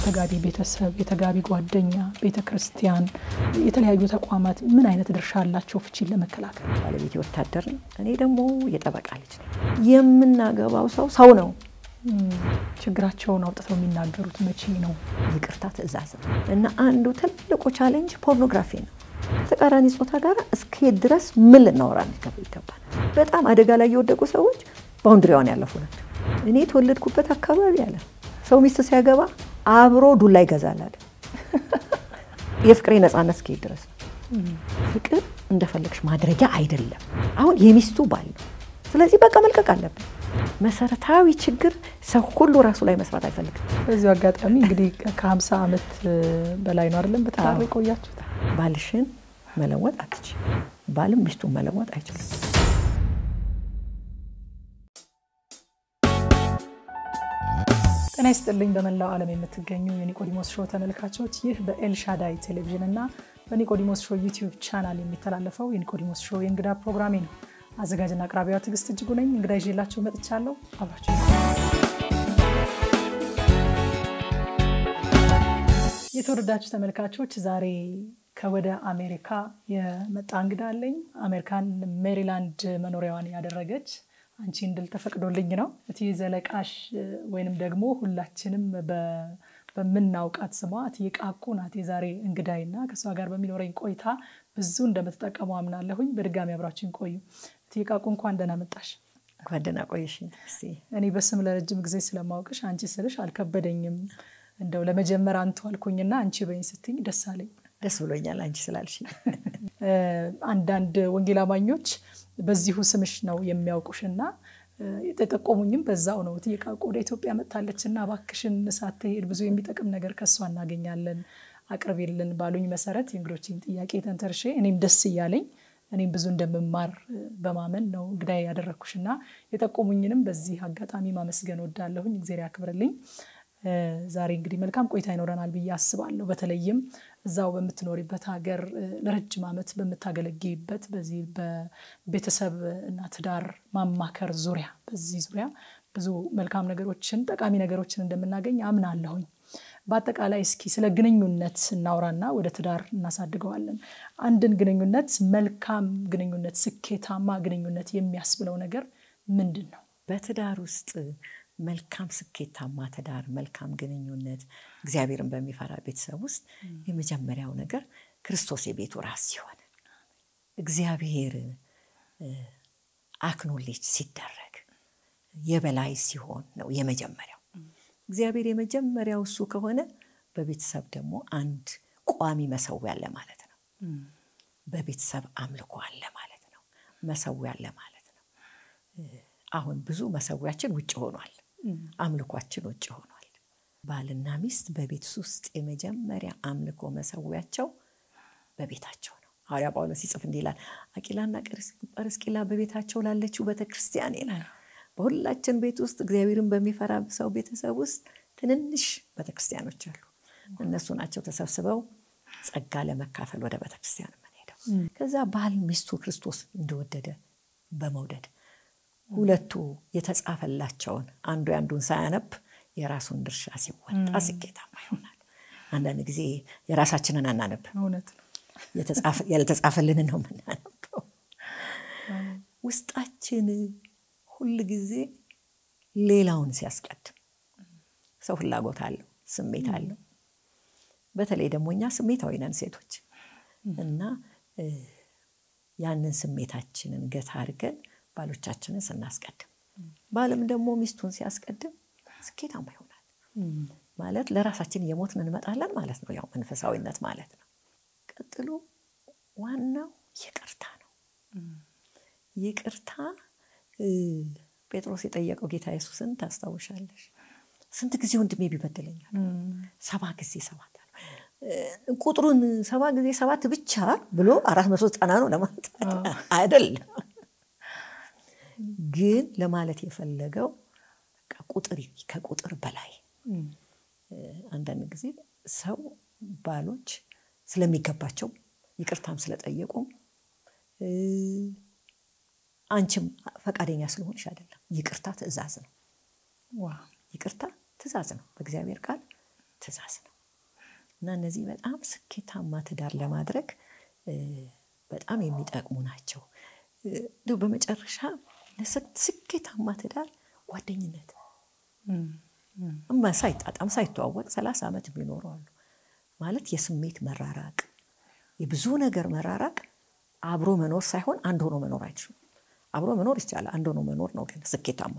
የተጋቢ ቤተሰብ፣ የተጋቢ ጓደኛ፣ ቤተ ክርስቲያን፣ የተለያዩ ተቋማት ምን አይነት ድርሻ አላቸው ፍቺን ለመከላከል? ባለቤቴ ወታደር ነው። እኔ ደግሞ የጠበቃ ልጅ ነኝ። የምናገባው ሰው ሰው ነው። ችግራቸውን አውጥተው የሚናገሩት መቼ ነው? ይቅርታ ትዕዛዝ ነው እና አንዱ ትልቁ ቻሌንጅ ፖርኖግራፊ ነው። ከተቃራኒ ጾታ ጋር እስከሄድ ድረስ ምን ልናወራ ይገባል። በጣም አደጋ ላይ የወደቁ ሰዎች ባውንድሪዋን ያለፉ ናቸው። እኔ የተወለድኩበት አካባቢ አለ ሰው ሚስት ሲያገባ አብሮ ዱላ ይገዛል አለ። የፍቅሬ ነፃነት እስከሄድ ድረስ ነው። ፍቅር እንደፈለግሽ ማድረጊያ አይደለም። አሁን የሚስቱ ባል ነው። ስለዚህ በቃ መልቀቅ አለብን። መሰረታዊ ችግር ሰው ሁሉ ራሱ ላይ መስራት አይፈልግም። በዚሁ አጋጣሚ እንግዲህ ከ50 ዓመት በላይ ነው አይደለም በትዳር የቆያችሁት? ባልሽን መለወጥ አትችይም። ባልም ሚስቱን መለወጥ አይችልም። ጤና ይስጥልኝ። በመላው ዓለም የምትገኙ የኒቆዲሞስ ሾው ተመልካቾች፣ ይህ በኤልሻዳይ ቴሌቪዥን እና በኒቆዲሞስ ሾው ዩቲዩብ ቻናል የሚተላለፈው የኒቆዲሞስ ሾው የእንግዳ ፕሮግራሜ ነው። አዘጋጅና አቅራቢዋ ትዕግስት እጅጉ ነኝ። እንግዳ ይዤላችሁ መጥቻለሁ። አብራችሁ የተወደዳችሁ ተመልካቾች ዛሬ ከወደ አሜሪካ የመጣ እንግዳ አለኝ። አሜሪካን ሜሪላንድ መኖሪያዋን ያደረገች አንቺ እንድል ተፈቅዶልኝ ነው። እትዬ ዘለቃሽ ወይንም ደግሞ ሁላችንም በምናውቃት ስሟ እትዬ ቃቁ ናት የዛሬ እንግዳይና ከእሷ ጋር በሚኖረኝ ቆይታ ብዙ እንደምትጠቀሙ አምናለሁኝ። በድጋሚ አብራችን ቆዩ። እትዬ ቃቁ እንኳን ደህና መጣሽ። እንኳን ደህና ቆየሽኝ። እኔ በስም ለረጅም ጊዜ ስለማውቅሽ አንቺ ስልሽ አልከበደኝም። እንደው ለመጀመር አንቱ አልኩኝና አንቺ በኝ ስትኝ ደስ አለኝ። ደስ ብሎኛል አንቺ ስላልሽ። አንዳንድ ወንጌል አማኞች በዚሁ ስምሽ ነው የሚያውቁሽና የተጠቆሙኝም በዛው ነው። እትዬ ቃቁ ወደ ኢትዮጵያ መጥታለች እና እባክሽን ሳትሄድ ብዙ የሚጠቅም ነገር ከሷ እናገኛለን አቅርቤልን ባሉኝ መሰረት የእንግዶችን ጥያቄ ተንተርሼ እኔም ደስ እያለኝ እኔም ብዙ እንደምማር በማመን ነው እንግዳ ያደረግኩሽና የጠቆሙኝንም በዚህ አጋጣሚ ማመስገን ወዳለሁኝ። እግዜር ያክብርልኝ። ዛሬ እንግዲህ መልካም ቆይታ ይኖረናል ብዬ አስባለሁ። በተለይም እዛው በምትኖሪበት ሀገር ለረጅም ዓመት በምታገለግይበት በዚህ በቤተሰብ እና ትዳር ማማከር ዙሪያ በዚህ ዙሪያ ብዙ መልካም ነገሮችን ጠቃሚ ነገሮችን እንደምናገኝ አምናለሁኝ። በአጠቃላይ እስኪ ስለ ግንኙነት እናውራና ወደ ትዳር እናሳድገዋለን። አንድን ግንኙነት መልካም ግንኙነት፣ ስኬታማ ግንኙነት የሚያስብለው ነገር ምንድን ነው? በትዳር ውስጥ መልካም ስኬታማ ትዳር፣ መልካም ግንኙነት፣ እግዚአብሔርን በሚፈራ ቤተሰብ ውስጥ የመጀመሪያው ነገር ክርስቶስ የቤቱ ራስ ሲሆን እግዚአብሔር አክኖሌጅ ሲደረግ የበላይ ሲሆን ነው የመጀመሪያው። እግዚአብሔር የመጀመሪያው እሱ ከሆነ በቤተሰብ ደግሞ አንድ ቋሚ መሰዊያ አለ ማለት ነው። በቤተሰብ አምልኮ አለ ማለት ነው። መሰዊያ አለ ማለት ነው። አሁን ብዙ መሰዊያችን ውጭ ሆኗል። አምልኳችን ውጭ ሆኗል። ባልና ሚስት በቤት ውስጥ የመጀመሪያ አምልኮ መሰዊያቸው በቤታቸው ነው። ሐዋርያ ጳውሎስ ሲጽፍ እንዲህ ይላል፣ አቂላና ጵርስቂላ በቤታቸው ላለችው ቤተክርስቲያን ይላል። በሁላችን ቤት ውስጥ እግዚአብሔርን በሚፈራ ሰው ቤተሰብ ውስጥ ትንንሽ ቤተክርስቲያኖች አሉ። እነሱ ናቸው ተሰብስበው ጸጋ ለመካፈል ወደ ቤተክርስቲያን የምንሄደው። ከዛ ባል ሚስቱ ክርስቶስ እንደወደደ በመውደድ ሁለቱ የተጻፈላቸውን አንዱ የአንዱን ሳያነብ የራሱን ድርሻ ሲወጣ ስኬታማ ይሆናል። አንዳንድ ጊዜ የራሳችንን አናነብ፣ እውነት ነው። ያልተጻፈልንን ነው የምናነበው። ውስጣችን ሁል ጊዜ ሌላውን ሲያስቀድም ሰው ፍላጎት አለው፣ ስሜት አለው። በተለይ ደግሞ እኛ ስሜታዊ ነን ሴቶች እና ያንን ስሜታችንን ገታ አድርገን ባሎቻችንን ስናስቀድም ባልም ደግሞ ሚስቱን ሲያስቀድም ስኬታማ ይሆናል። ማለት ለራሳችን እየሞትን እንመጣለን ማለት ነው። ያው መንፈሳዊነት ማለት ነው። ቀጥሎ ዋናው ይቅርታ ነው። ይቅርታ ጴጥሮስ የጠየቀው ጌታ ኢየሱስን ታስታውሻለሽ? ስንት ጊዜ ወንድሜ ቢበድለኛል? ሰባ ጊዜ ሰባት ቁጥሩን ሰባ ጊዜ ሰባት ብቻ ብሎ አራት መቶ ዘጠና ነው ለማለት አይደለም ግን ለማለት የፈለገው ቁጥር ከቁጥር በላይ አንዳንድ ጊዜ ሰው ባሎች ስለሚገባቸው ይቅርታም ስለጠየቁ አንቺም ፈቃደኛ ስለሆንሽ አይደለም። ይቅርታ ትእዛዝ ነው። ይቅርታ ትእዛዝ ነው። በእግዚአብሔር ቃል ትእዛዝ ነው እና እነዚህ በጣም ስኬታማ ትዳር ለማድረግ በጣም የሚጠቅሙ ናቸው። እንዲሁ በመጨረሻ ስኬታማ ትዳር ጓደኝነት ሳይጣጣም ሳይተዋወቅ ሰላሳ ዓመት የሚኖሩ አሉ። ማለት የስሜት መራራቅ፣ የብዙ ነገር መራራቅ አብሮ መኖር ሳይሆን አንድ ሆኖ መኖር አይችሉም። አብሮ መኖር ይቻላል፣ አንድ ሆኖ መኖር ነው ግን ስኬታማ።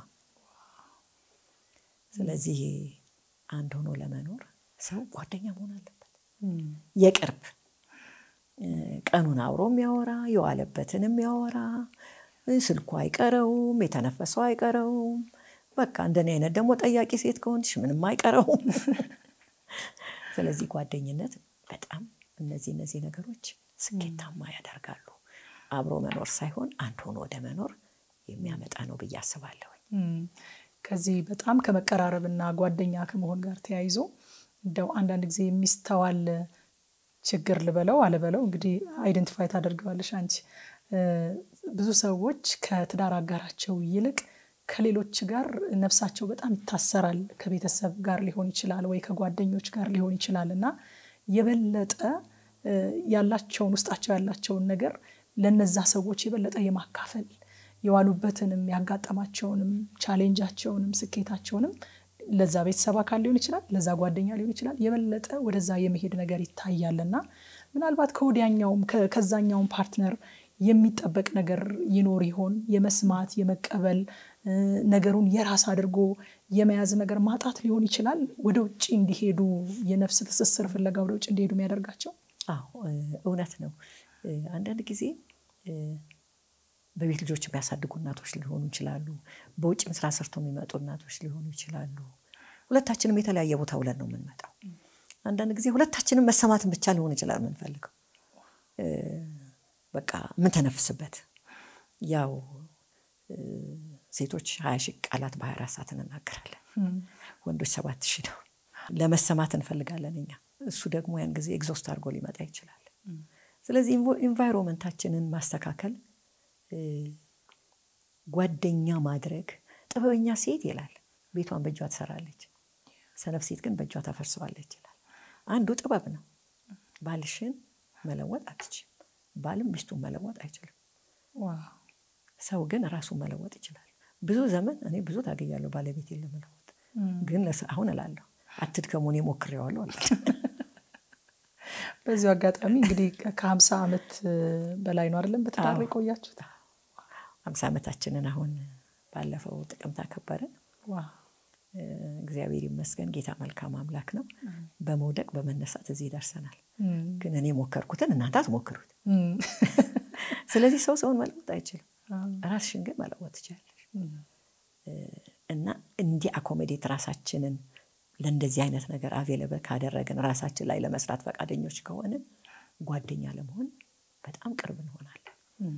ስለዚህ አንድ ሆኖ ለመኖር ሰው ጓደኛ መሆን አለበት። የቅርብ ቀኑን አብሮ የሚያወራ የዋለበትን የሚያወራ ስልኩ አይቀረውም፣ የተነፈሰው አይቀረውም። በቃ እንደኔ አይነት ደግሞ ጠያቂ ሴት ከሆንሽ ምንም አይቀረውም። ስለዚህ ጓደኝነት በጣም እነዚህ እነዚህ ነገሮች ስኬታማ ያደርጋሉ። አብሮ መኖር ሳይሆን አንድ ሆኖ ወደ መኖር የሚያመጣ ነው ብዬ አስባለሁ። ከዚህ በጣም ከመቀራረብና ጓደኛ ከመሆን ጋር ተያይዞ እንደው አንዳንድ ጊዜ የሚስተዋል ችግር ልበለው አልበለው እንግዲህ አይደንቲፋይ ታደርገዋለሽ አንቺ። ብዙ ሰዎች ከትዳር አጋራቸው ይልቅ ከሌሎች ጋር ነፍሳቸው በጣም ይታሰራል። ከቤተሰብ ጋር ሊሆን ይችላል ወይ ከጓደኞች ጋር ሊሆን ይችላል እና የበለጠ ያላቸውን ውስጣቸው ያላቸውን ነገር ለነዛ ሰዎች የበለጠ የማካፈል የዋሉበትንም ያጋጠማቸውንም ቻሌንጃቸውንም ስኬታቸውንም ለዛ ቤተሰብ አካል ሊሆን ይችላል፣ ለዛ ጓደኛ ሊሆን ይችላል። የበለጠ ወደዛ የመሄድ ነገር ይታያል እና ምናልባት ከወዲያኛውም ከዛኛውም ፓርትነር የሚጠበቅ ነገር ይኖር ይሆን? የመስማት የመቀበል ነገሩን የራስ አድርጎ የመያዝ ነገር ማጣት ሊሆን ይችላል። ወደ ውጭ እንዲሄዱ የነፍስ ትስስር ፍለጋ ወደ ውጭ እንዲሄዱ የሚያደርጋቸው። አዎ እውነት ነው። አንዳንድ ጊዜ በቤት ልጆች የሚያሳድጉ እናቶች ሊሆኑ ይችላሉ። በውጭም ስራ ሰርተው የሚመጡ እናቶች ሊሆኑ ይችላሉ። ሁለታችንም የተለያየ ቦታ ውለን ነው የምንመጣው። አንዳንድ ጊዜ ሁለታችንም መሰማትን ብቻ ሊሆን ይችላል የምንፈልገው በቃ የምንተነፍስበት ያው ሴቶች ሀያ ሺህ ቃላት በሀያ አራት ሰዓት እንናገራለን። ወንዶች ሰባት ሺህ ነው። ለመሰማት እንፈልጋለን እኛ። እሱ ደግሞ ያን ጊዜ ኤግዞስት አድርጎ ሊመጣ ይችላል። ስለዚህ ኢንቫይሮንመንታችንን ማስተካከል፣ ጓደኛ ማድረግ። ጥበበኛ ሴት ይላል ቤቷን በእጇ ትሰራለች፣ ሰነፍ ሴት ግን በእጇ ታፈርሰዋለች ይላል። አንዱ ጥበብ ነው። ባልሽን መለወጥ አትችም። ባልም ሚስቱን መለወጥ አይችልም። ሰው ግን ራሱን መለወጥ ይችላል። ብዙ ዘመን እኔ ብዙ ታገያለሁ ባለቤቴን ለመለወጥ ግን አሁን እላለሁ አትድከሙ፣ እኔ ሞክሬዋለሁ አለ። በዚሁ አጋጣሚ እንግዲህ ከሀምሳ ዓመት በላይ ነው አይደለም በትዳር የቆያችሁት? ሀምሳ ዓመታችንን አሁን ባለፈው ጥቅምት አከበርን። እግዚአብሔር ይመስገን። ጌታ መልካም አምላክ ነው። በመውደቅ በመነሳት እዚህ ደርሰናል። ግን እኔ ሞከርኩትን እናንተ አትሞክሩት። ስለዚህ ሰው ሰውን መለወጥ አይችልም። ራስሽን ግን መለወጥ ትችላለሽ። እና እንዲህ አኮሜዴት ራሳችንን ለእንደዚህ አይነት ነገር አቬለብል ካደረግን ራሳችን ላይ ለመስራት ፈቃደኞች ከሆንን ጓደኛ ለመሆን በጣም ቅርብ እንሆናለን።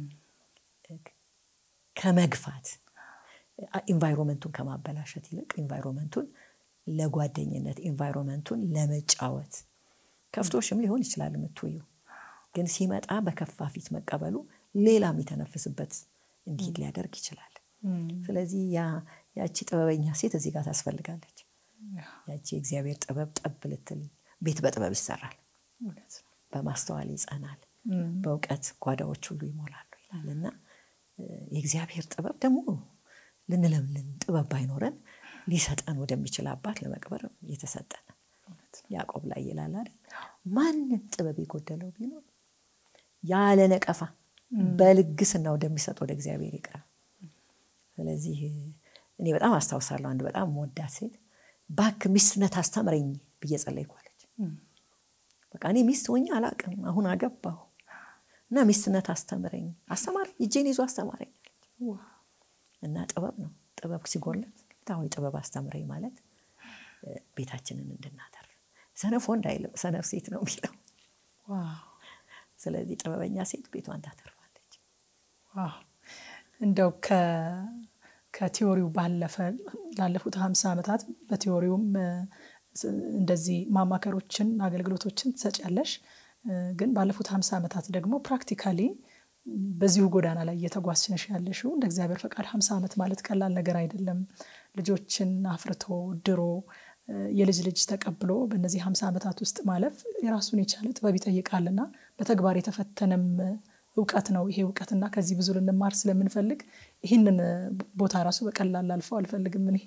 ከመግፋት ኢንቫይሮንመንቱን ከማበላሸት ይልቅ ኢንቫይሮንመንቱን ለጓደኝነት ኢንቫይሮንመንቱን ለመጫወት ከፍቶሽም ሊሆን ይችላል የምትውዩ ግን ሲመጣ በከፋ ፊት መቀበሉ ሌላ የሚተነፍስበት እንዲሄድ ሊያደርግ ይችላል። ስለዚህ ያቺ ጥበበኛ ሴት እዚህ ጋር ታስፈልጋለች። ያቺ የእግዚአብሔር ጥበብ ጠብ ልትል ቤት በጥበብ ይሰራል፣ በማስተዋል ይጸናል፣ በእውቀት ጓዳዎች ሁሉ ይሞላሉ ይላል እና የእግዚአብሔር ጥበብ ደግሞ ልንለምልን ጥበብ ባይኖረን ሊሰጠን ወደሚችል አባት ለመቅበር የተሰጠን ያዕቆብ ላይ ይላል አይደል? ማንም ጥበብ የጎደለው ቢኖር ያለ ነቀፋ በልግስና ወደሚሰጥ ወደ እግዚአብሔር ይቅረብ። ስለዚህ እኔ በጣም አስታውሳለሁ አንድ በጣም መወዳት ሴት ባክ ሚስትነት አስተምረኝ ብዬ ጸለይኳለች። በቃ እኔ ሚስት ሆኜ አላቅም፣ አሁን አገባሁ እና ሚስትነት አስተምረኝ አስተማረኝ፣ እጄን ይዞ አስተማረኝ እና ጥበብ ነው። ጥበብ ሲጎለት ጌታዊ ጥበብ አስተምረኝ ማለት ቤታችንን እንድናተርፍ ሰነፍ ወንድ አይልም፣ ሰነፍ ሴት ነው የሚለው። ስለዚህ ጥበበኛ ሴት ቤቷን ታተርፋለች። እንደው ከቲዎሪው ባለፈ ላለፉት ሀምሳ ዓመታት በቲዎሪውም እንደዚህ ማማከሮችን አገልግሎቶችን ትሰጫለሽ። ግን ባለፉት ሀምሳ ዓመታት ደግሞ ፕራክቲካሊ በዚሁ ጎዳና ላይ እየተጓዝሽ ነሽ ያለሽው። እንደ እግዚአብሔር ፈቃድ ሀምሳ ዓመት ማለት ቀላል ነገር አይደለም። ልጆችን አፍርቶ ድሮ የልጅ ልጅ ተቀብሎ በእነዚህ ሀምሳ ዓመታት ውስጥ ማለፍ የራሱን የቻለ ጥበብ ይጠይቃልና በተግባር የተፈተነም እውቀት ነው ይሄ እውቀትና ከዚህ ብዙ ልንማር ስለምንፈልግ ይህንን ቦታ ራሱ በቀላል ላልፈው አልፈልግም። እኔ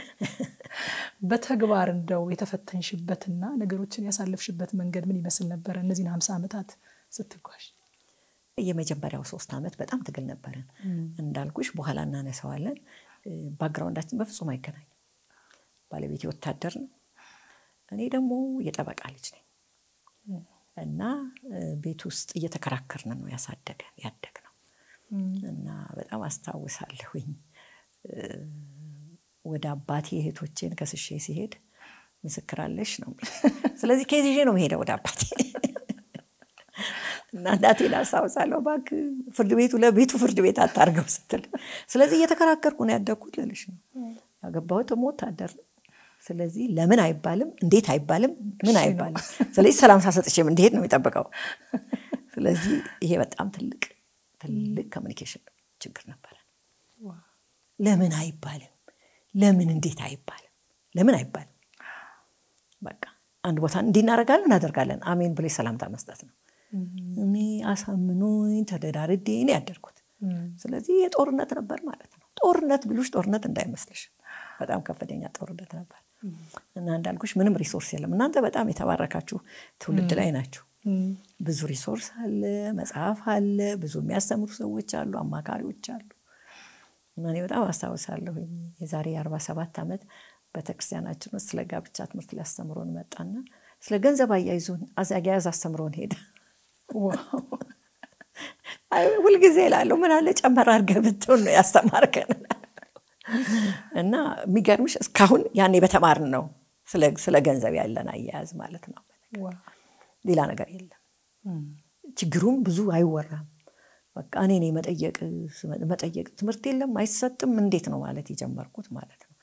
በተግባር እንደው የተፈተንሽበትና ነገሮችን ያሳለፍሽበት መንገድ ምን ይመስል ነበረ? እነዚህን ሀምሳ ዓመታት ስትጓዥ የመጀመሪያው ሶስት ዓመት በጣም ትግል ነበረን። እንዳልኩሽ በኋላ እናነሳዋለን። ባክግራውንዳችን በፍጹም አይገናኝም። ባለቤቴ ወታደር ነው፣ እኔ ደግሞ የጠበቃ ልጅ ነኝ እና ቤት ውስጥ እየተከራከርን ነው ያሳደገን ያደግ ነው እና በጣም አስታውሳለሁኝ ወደ አባቴ እህቶቼን ከስሼ ሲሄድ ምስክር አለሽ ነው። ስለዚህ ከየት ይዤ ነው መሄደው ወደ አባቴ እና እናቴን አስታውሳለሁ። እባክህ ፍርድ ቤቱ ለቤቱ ፍርድ ቤት አታርገው ስትል፣ ስለዚህ እየተከራከርኩ ነው ያደግኩት ልልሽ ነው። ያገባሁት ደግሞ ወታደር ነው። ስለዚህ ለምን አይባልም፣ እንዴት አይባልም፣ ምን አይባልም። ስለዚህ ሰላም ሳሰጥሽም እንዲሄድ ነው የሚጠብቀው። ስለዚህ ይሄ በጣም ትልቅ ትልቅ ኮሚኒኬሽን ችግር ነበረ። ለምን አይባልም፣ ለምን እንዴት አይባልም፣ ለምን አይባልም። በቃ አንድ ቦታ እንዲህ እናደርጋለን እናደርጋለን፣ አሜን ብለሽ ሰላምታ መስጠት ነው። እኔ አሳምኖኝ ተደዳርዴ እኔ ያደርኩት። ስለዚህ የጦርነት ነበር ማለት ነው። ጦርነት ብሉሽ ጦርነት እንዳይመስልሽ በጣም ከፍተኛ ጦርነት ነበር እና እንዳልኩሽ ምንም ሪሶርስ የለም። እናንተ በጣም የተባረካችሁ ትውልድ ላይ ናችሁ። ብዙ ሪሶርስ አለ፣ መጽሐፍ አለ፣ ብዙ የሚያስተምሩ ሰዎች አሉ፣ አማካሪዎች አሉ። እና እኔ በጣም አስታውሳለሁ የዛሬ የአርባ ሰባት ዓመት ቤተክርስቲያናችን ውስጥ ስለ ጋብቻ ትምህርት ሊያስተምሮን መጣና ስለ ገንዘብ አያይዞን አያያዝ አስተምሮን ሄደ። ሁልጊዜ እላለሁ ምን አለ ጨመር አድርገህ ብትሆን ነው ያስተማርከን። እና የሚገርምሽ እስካሁን ያኔ በተማርን ነው ስለ ገንዘብ ያለን አያያዝ ማለት ነው። ሌላ ነገር የለም። ችግሩም ብዙ አይወራም። በቃ እኔ እኔ መጠየቅ መጠየቅ ትምህርት የለም አይሰጥም፣ እንዴት ነው ማለት የጀመርኩት ማለት ነው።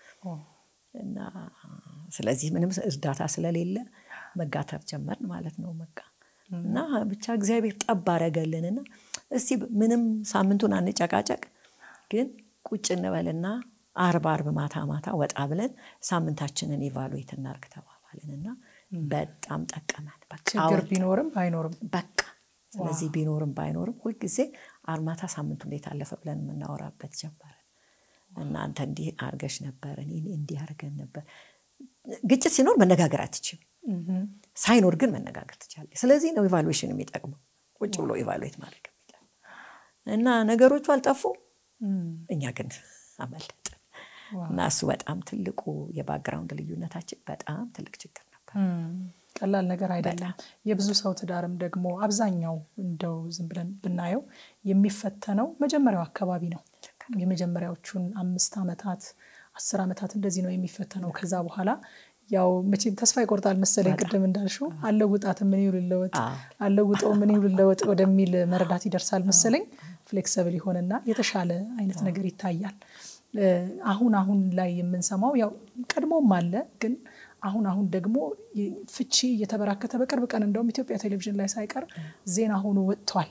እና ስለዚህ ምንም እርዳታ ስለሌለ መጋተር ጀመርን ማለት ነው። በቃ እና ብቻ እግዚአብሔር ጠብ አረገልንና እስቲ ምንም ሳምንቱን አንጨቃጨቅ፣ ግን ቁጭ እንበልና አርብ አርብ ማታ ማታ ወጣ ብለን ሳምንታችንን ኢቫሉዌት እናርግ ተባባልንና በጣም ጠቀመን። ችግር ቢኖርም ባይኖርም በቃ ስለዚህ ቢኖርም ባይኖርም ሁልጊዜ አርማታ ሳምንቱ እንዴት አለፈ ብለን የምናወራበት ጀመረን። እናንተ እንዲህ አርገሽ ነበር፣ እኔ እንዲህ አርገን ነበር። ግጭት ሲኖር መነጋገር አትችም፣ ሳይኖር ግን መነጋገር ትችላለች። ስለዚህ ነው ኢቫሉዌሽን የሚጠቅመው፣ ቁጭ ብሎ ኢቫሉዌት ማድረግ የሚጠቅመው እና ነገሮቹ አልጠፉም፣ እኛ ግን አመለጥን እና እሱ በጣም ትልቁ የባክግራውንድ ልዩነታችን በጣም ትልቅ ችግር ነበር። ቀላል ነገር አይደለም። የብዙ ሰው ትዳርም ደግሞ አብዛኛው እንደው ዝም ብለን ብናየው የሚፈተነው መጀመሪያው አካባቢ ነው። የመጀመሪያዎቹን አምስት ዓመታት አስር ዓመታት እንደዚህ ነው የሚፈተነው። ከዛ በኋላ ያው መቼም ተስፋ ይቆርጣል መሰለኝ። ቅድም እንዳልሽው አለውጣት ምን ልለወጥ አለውጠው ምን ልለወጥ ወደሚል መረዳት ይደርሳል መሰለኝ። ፍሌክሰብል ይሆንና የተሻለ አይነት ነገር ይታያል። አሁን አሁን ላይ የምንሰማው ያው ቀድሞም አለ ግን አሁን አሁን ደግሞ ፍቺ እየተበራከተ በቅርብ ቀን እንደውም ኢትዮጵያ ቴሌቪዥን ላይ ሳይቀር ዜና ሆኖ ወጥቷል።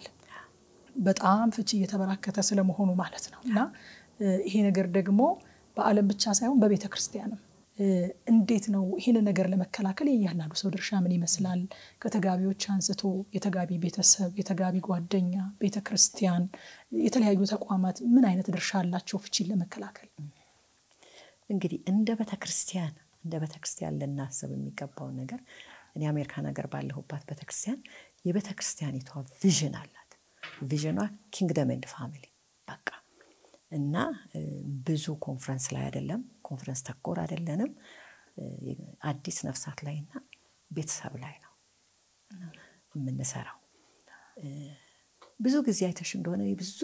በጣም ፍቺ እየተበራከተ ስለመሆኑ ማለት ነው። እና ይሄ ነገር ደግሞ በዓለም ብቻ ሳይሆን በቤተ ክርስቲያንም እንዴት ነው ይህንን ነገር ለመከላከል የእያንዳንዱ ሰው ድርሻ ምን ይመስላል? ከተጋቢዎች አንስቶ የተጋቢ ቤተሰብ፣ የተጋቢ ጓደኛ፣ ቤተ ክርስቲያን፣ የተለያዩ ተቋማት ምን አይነት ድርሻ አላቸው ፍቺን ለመከላከል? እንግዲህ እንደ ቤተ ክርስቲያን እንደ ቤተ ክርስቲያን ልናስብ የሚገባውን ነገር እኔ አሜሪካ ነገር ባለሁባት ቤተ ክርስቲያን የቤተ ክርስቲያኒቷ ቪዥን አላት። ቪዥኗ ኪንግደም ኤንድ ፋሚሊ በቃ እና ብዙ ኮንፈረንስ ላይ አይደለም፣ ኮንፈረንስ ተኮር አይደለንም። አዲስ ነፍሳት ላይ እና ቤተሰብ ላይ ነው የምንሰራው። ብዙ ጊዜ አይተሽ እንደሆነ ብዙ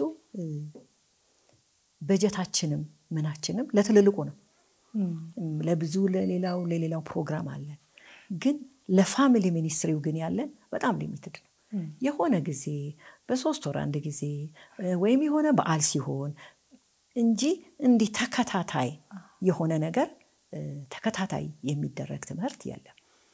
በጀታችንም ምናችንም ለትልልቁ ነው ለብዙ ለሌላው ለሌላው ፕሮግራም አለን። ግን ለፋሚሊ ሚኒስትሪው ግን ያለን በጣም ሊሚትድ ነው። የሆነ ጊዜ በሶስት ወር አንድ ጊዜ ወይም የሆነ በዓል ሲሆን እንጂ እንዲህ ተከታታይ የሆነ ነገር ተከታታይ የሚደረግ ትምህርት የለም።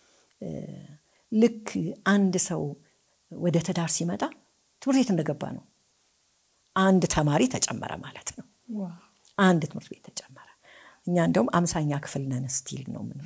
ልክ አንድ ሰው ወደ ትዳር ሲመጣ ትምህርት ቤት እንደገባ ነው። አንድ ተማሪ ተጨመረ ማለት ነው። አንድ ትምህርት ቤት ተጨመረ። እኛ እንደውም አምሳኛ ክፍል ነን ስቲል ነው ምን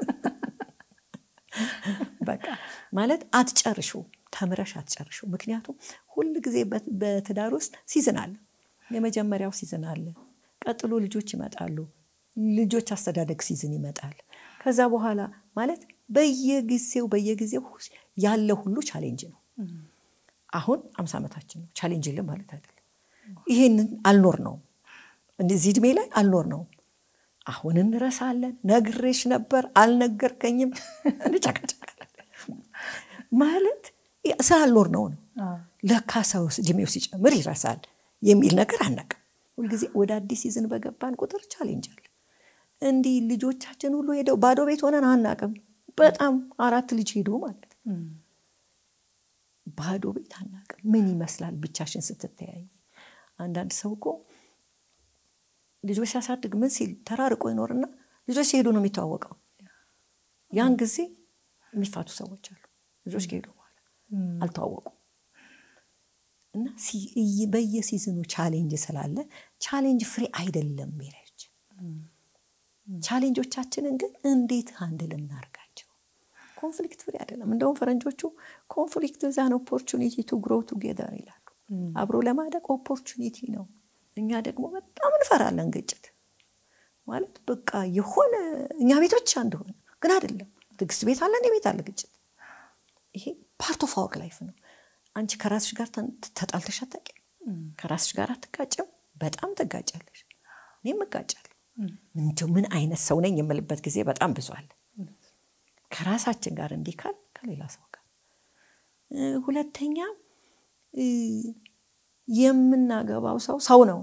በቃ ማለት አትጨርሹ ተምረሽ አትጨርሹ። ምክንያቱም ሁል ጊዜ በትዳር ውስጥ ሲዝን አለ። የመጀመሪያው ሲዝን አለ። ቀጥሎ ልጆች ይመጣሉ። ልጆች አስተዳደግ ሲዝን ይመጣል። ከዛ በኋላ ማለት በየጊዜው በየጊዜው ያለ ሁሉ ቻሌንጅ ነው። አሁን አምሳ ዓመታችን ነው። ቻሌንጅ የለም ማለት አይደለም። ይሄንን አልኖር ነው እዚህ እድሜ ላይ አልኖር ነው። አሁን እንረሳለን። ነግሬሽ ነበር አልነገርከኝም፣ እንጨቀጨቃለን ማለት ስላልኖር ነው ነው። ለካ ሰው እድሜው ሲጨምር ይረሳል የሚል ነገር አናውቅም። ሁልጊዜ ወደ አዲስ ሲዝን በገባን ቁጥር ቻሌንጅ አለ። እንዲህ ልጆቻችን ሁሉ ሄደው ባዶ ቤት ሆነን አናውቅም። በጣም አራት ልጅ ሄዶ ማለት ባዶ ቤት አናውቅም። ምን ይመስላል ብቻሽን ስትተያይ? አንዳንድ ሰው እኮ ልጆች ሲያሳድግ ምን ሲል ተራርቆ ይኖርና ልጆች ሲሄዱ ነው የሚተዋወቀው። ያን ጊዜ የሚፋቱ ሰዎች አሉ። ልጆች ከሄዱ በኋላ አልተዋወቁም። እና በየሲዝኑ ቻሌንጅ ስላለ ቻሌንጅ ፍሬ አይደለም ሜሬጅ። ቻሌንጆቻችንን ግን እንዴት አንድል እናርጋቸው? ኮንፍሊክት ፍሬ አይደለም። እንደውም ፈረንጆቹ ኮንፍሊክት ዛን ኦፖርቹኒቲ ቱ ግሮ ቱጌዘር ይላሉ። አብሮ ለማደግ ኦፖርቹኒቲ ነው። እኛ ደግሞ በጣም እንፈራለን ግጭት ማለት በቃ የሆነ እኛ ቤት ብቻ እንደሆነ ግን አይደለም። ትዕግስት ቤት አለ፣ እኔ ቤት አለ ግጭት። ይሄ ፓርት ኦፍ አወር ላይፍ ነው። አንቺ ከራስሽ ጋር ተጣልተሽ አታውቂም? ከራስሽ ጋር አትጋጭም? በጣም ትጋጫለሽ። እኔም እጋጫለሁ። እንዲሁ ምን አይነት ሰው ነኝ የምልበት ጊዜ በጣም ብዙ አለ። ከራሳችን ጋር እንዲህ ካል ከሌላ ሰው ጋር ሁለተኛ የምናገባው ሰው ሰው ነው።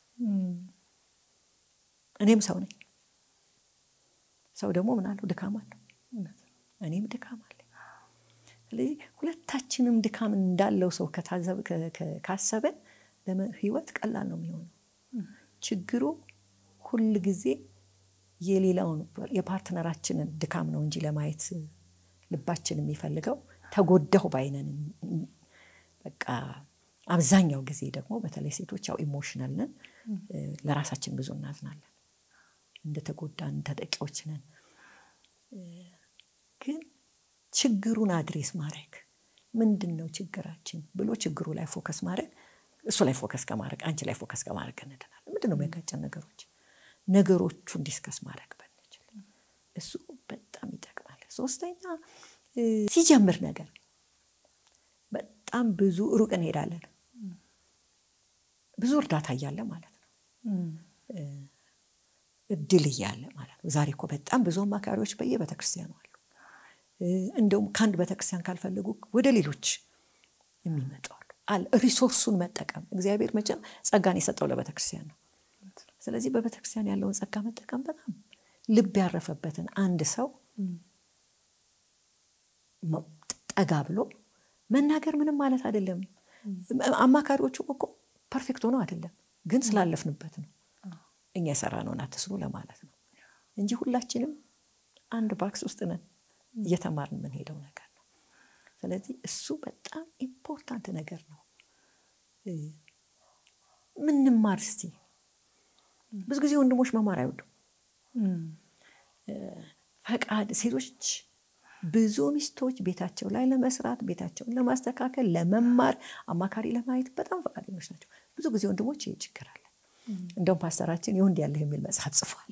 እኔም ሰው ነኝ። ሰው ደግሞ ምን አለው? ድካም አለው። እኔም ድካም አለ። ስለዚህ ሁለታችንም ድካም እንዳለው ሰው ካሰበን ህይወት ቀላል ነው የሚሆነው። ችግሩ ሁል ጊዜ የሌላውን የፓርትነራችንን ድካም ነው እንጂ ለማየት ልባችን የሚፈልገው ተጎዳሁ ባይነን በቃ አብዛኛው ጊዜ ደግሞ በተለይ ሴቶች ያው ኢሞሽናል ነን፣ ለራሳችን ብዙ እናዝናለን፣ እንደተጎዳን ተጠቂዎች ነን። ግን ችግሩን አድሬስ ማድረግ ምንድን ነው ችግራችን ብሎ ችግሩ ላይ ፎከስ ማድረግ እሱ ላይ ፎከስ ከማድረግ አንቺ ላይ ፎከስ ከማድረግ እንድናለን። ምንድን ነው የሚያጋጨን ነገሮች ነገሮቹን ዲስከስ ማድረግ ብንችል እሱ በጣም ይጠቅማል። ሶስተኛ ሲጀምር ነገር በጣም ብዙ ሩቅ እንሄዳለን። ብዙ እርዳታ እያለ ማለት ነው፣ እድል እያለ ማለት ነው። ዛሬ እኮ በጣም ብዙ አማካሪዎች በየቤተክርስቲያኑ አሉ። እንደውም ከአንድ ቤተክርስቲያን ካልፈለጉ ወደ ሌሎች የሚመጡ አሉ። አለ ሪሶርሱን መጠቀም እግዚአብሔር መቼም ጸጋን የሰጠው ለቤተክርስቲያን ነው። ስለዚህ በቤተክርስቲያን ያለውን ጸጋ መጠቀም በጣም ልብ ያረፈበትን አንድ ሰው ጠጋ ብሎ መናገር ምንም ማለት አይደለም። አማካሪዎቹም እኮ ፐርፌክት ሆነው አይደለም፣ ግን ስላለፍንበት ነው። እኛ የሰራነውን አትስሩ ለማለት ነው እንጂ ሁላችንም አንድ ባክስ ውስጥ ነን እየተማርን የምንሄደው ነገር ነው። ስለዚህ እሱ በጣም ኢምፖርታንት ነገር ነው። ምንማር እስቲ ብዙ ጊዜ ወንድሞች መማር አይወዱም። ፈቃድ ሴቶች ብዙ ሚስቶች ቤታቸው ላይ ለመስራት ቤታቸውን ለማስተካከል ለመማር አማካሪ ለማየት በጣም ፈቃደኞች ናቸው። ብዙ ጊዜ ወንድሞች ይህ ችግር አለ። እንደውም ፓስተራችን የወንድ ያለህ የሚል መጽሐፍ ጽፏል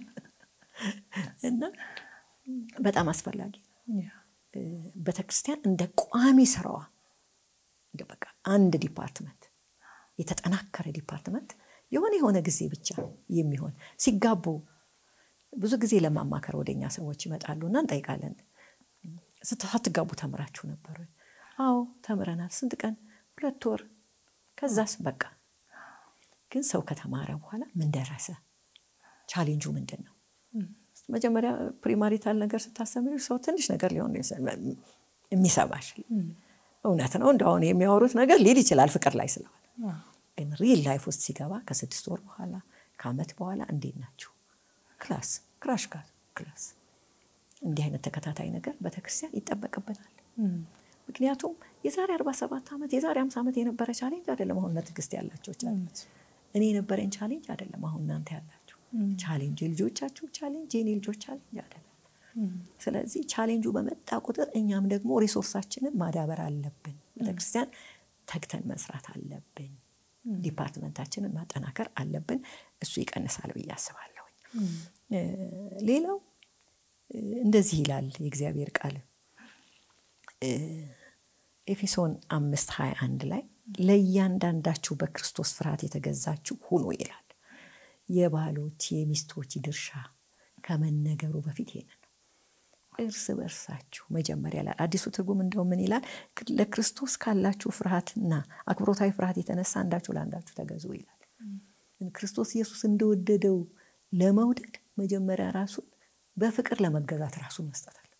እና በጣም አስፈላጊ ቤተክርስቲያን እንደ ቋሚ ስራዋ እንደ በቃ አንድ ዲፓርትመንት የተጠናከረ ዲፓርትመንት የሆነ የሆነ ጊዜ ብቻ የሚሆን ሲጋቡ ብዙ ጊዜ ለማማከር ወደኛ ሰዎች ይመጣሉ እና እንጠይቃለን ሳትጋቡ ተምራችሁ ነበር? አዎ ተምረናል። ስንት ቀን? ሁለት ወር። ከዛስ? በቃ ግን ሰው ከተማረ በኋላ ምን ደረሰ? ቻሌንጁ ምንድን ነው? መጀመሪያ ፕሪማሪታል ነገር ስታስተምሪ ሰው ትንሽ ነገር ሊሆን የሚሰማሽ እውነት ነው። እንደሁን የሚያወሩት ነገር ሊል ይችላል ፍቅር ላይ ስለሆነ፣ ግን ሪል ላይፍ ውስጥ ሲገባ ከስድስት ወር በኋላ ከአመት በኋላ እንዴት ናችሁ? ክላስ ክራሽ ጋር ክላስ እንዲህ አይነት ተከታታይ ነገር ቤተክርስቲያን ይጠበቅበታል። ምክንያቱም የዛሬ 47 ዓመት የዛሬ 50 ዓመት የነበረ ቻሌንጅ አይደለም አሁን ትዕግስት ያላቸው ቻሌንጅ። እኔ የነበረኝ ቻሌንጅ አይደለም አሁን እናንተ ያላችሁ። ቻሌንጅ የልጆቻችሁ ቻሌንጅ የኔ ልጆች ቻሌንጅ አይደለም። ስለዚህ ቻሌንጁ በመጣ ቁጥር እኛም ደግሞ ሪሶርሳችንን ማዳበር አለብን። ቤተክርስቲያን ተግተን መስራት አለብን። ዲፓርትመንታችንን ማጠናከር አለብን። እሱ ይቀንሳል ብዬ አስባለሁኝ። ሌላው እንደዚህ ይላል የእግዚአብሔር ቃል ኤፌሶን አምስት ሀያ አንድ ላይ ለእያንዳንዳችሁ በክርስቶስ ፍርሃት የተገዛችሁ ሁኑ ይላል። የባሎች የሚስቶች ድርሻ ከመነገሩ በፊት ይሄንን ነው። እርስ በርሳችሁ መጀመሪያ ይላል። አዲሱ ትርጉም እንደው ምን ይላል? ለክርስቶስ ካላችሁ ፍርሃትና አክብሮታዊ ፍርሃት የተነሳ አንዳችሁ ለአንዳችሁ ተገዙ ይላል። ክርስቶስ ኢየሱስ እንደወደደው ለመውደድ መጀመሪያ ራሱን በፍቅር ለመገዛት ራሱን መስጠት አለበት።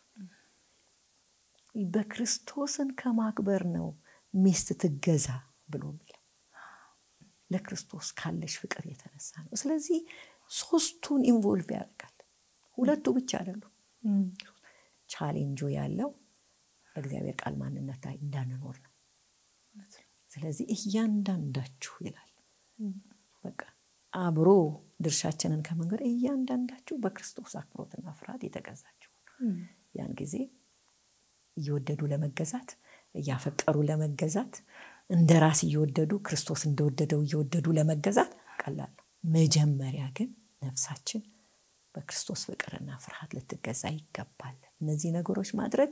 በክርስቶስን ከማክበር ነው ሚስት ትገዛ ብሎ የሚለው ለክርስቶስ ካለሽ ፍቅር የተነሳ ነው። ስለዚህ ሶስቱን ኢንቮልቭ ያደርጋል። ሁለቱ ብቻ አይደሉም። ቻሌንጁ ያለው በእግዚአብሔር ቃል ማንነት ላይ እንዳንኖር ነው። ስለዚህ እያንዳንዳችሁ ይላል በቃ አብሮ ድርሻችንን ከመንገድ እያንዳንዳችሁ በክርስቶስ አክብሮትና ፍርሃት የተገዛችሁ ያን ጊዜ እየወደዱ ለመገዛት እያፈቀሩ ለመገዛት እንደ ራስ እየወደዱ ክርስቶስ እንደወደደው እየወደዱ ለመገዛት ቀላል ነው። መጀመሪያ ግን ነፍሳችን በክርስቶስ ፍቅርና ፍርሃት ልትገዛ ይገባል። እነዚህ ነገሮች ማድረግ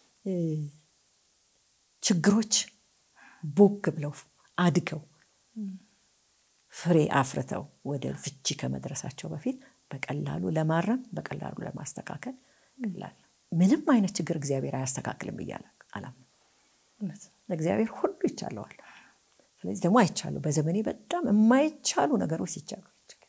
ችግሮች ቦግ ብለው አድገው ፍሬ አፍርተው ወደ ፍቺ ከመድረሳቸው በፊት በቀላሉ ለማረም በቀላሉ ለማስተካከል ቀላል ምንም አይነት ችግር እግዚአብሔር አያስተካክልም ብያለ አላምንም። እግዚአብሔር ሁሉ ይቻለዋል። ስለዚህ ደግሞ አይቻሉ በዘመኔ በጣም የማይቻሉ ነገሮች ሲቻሉ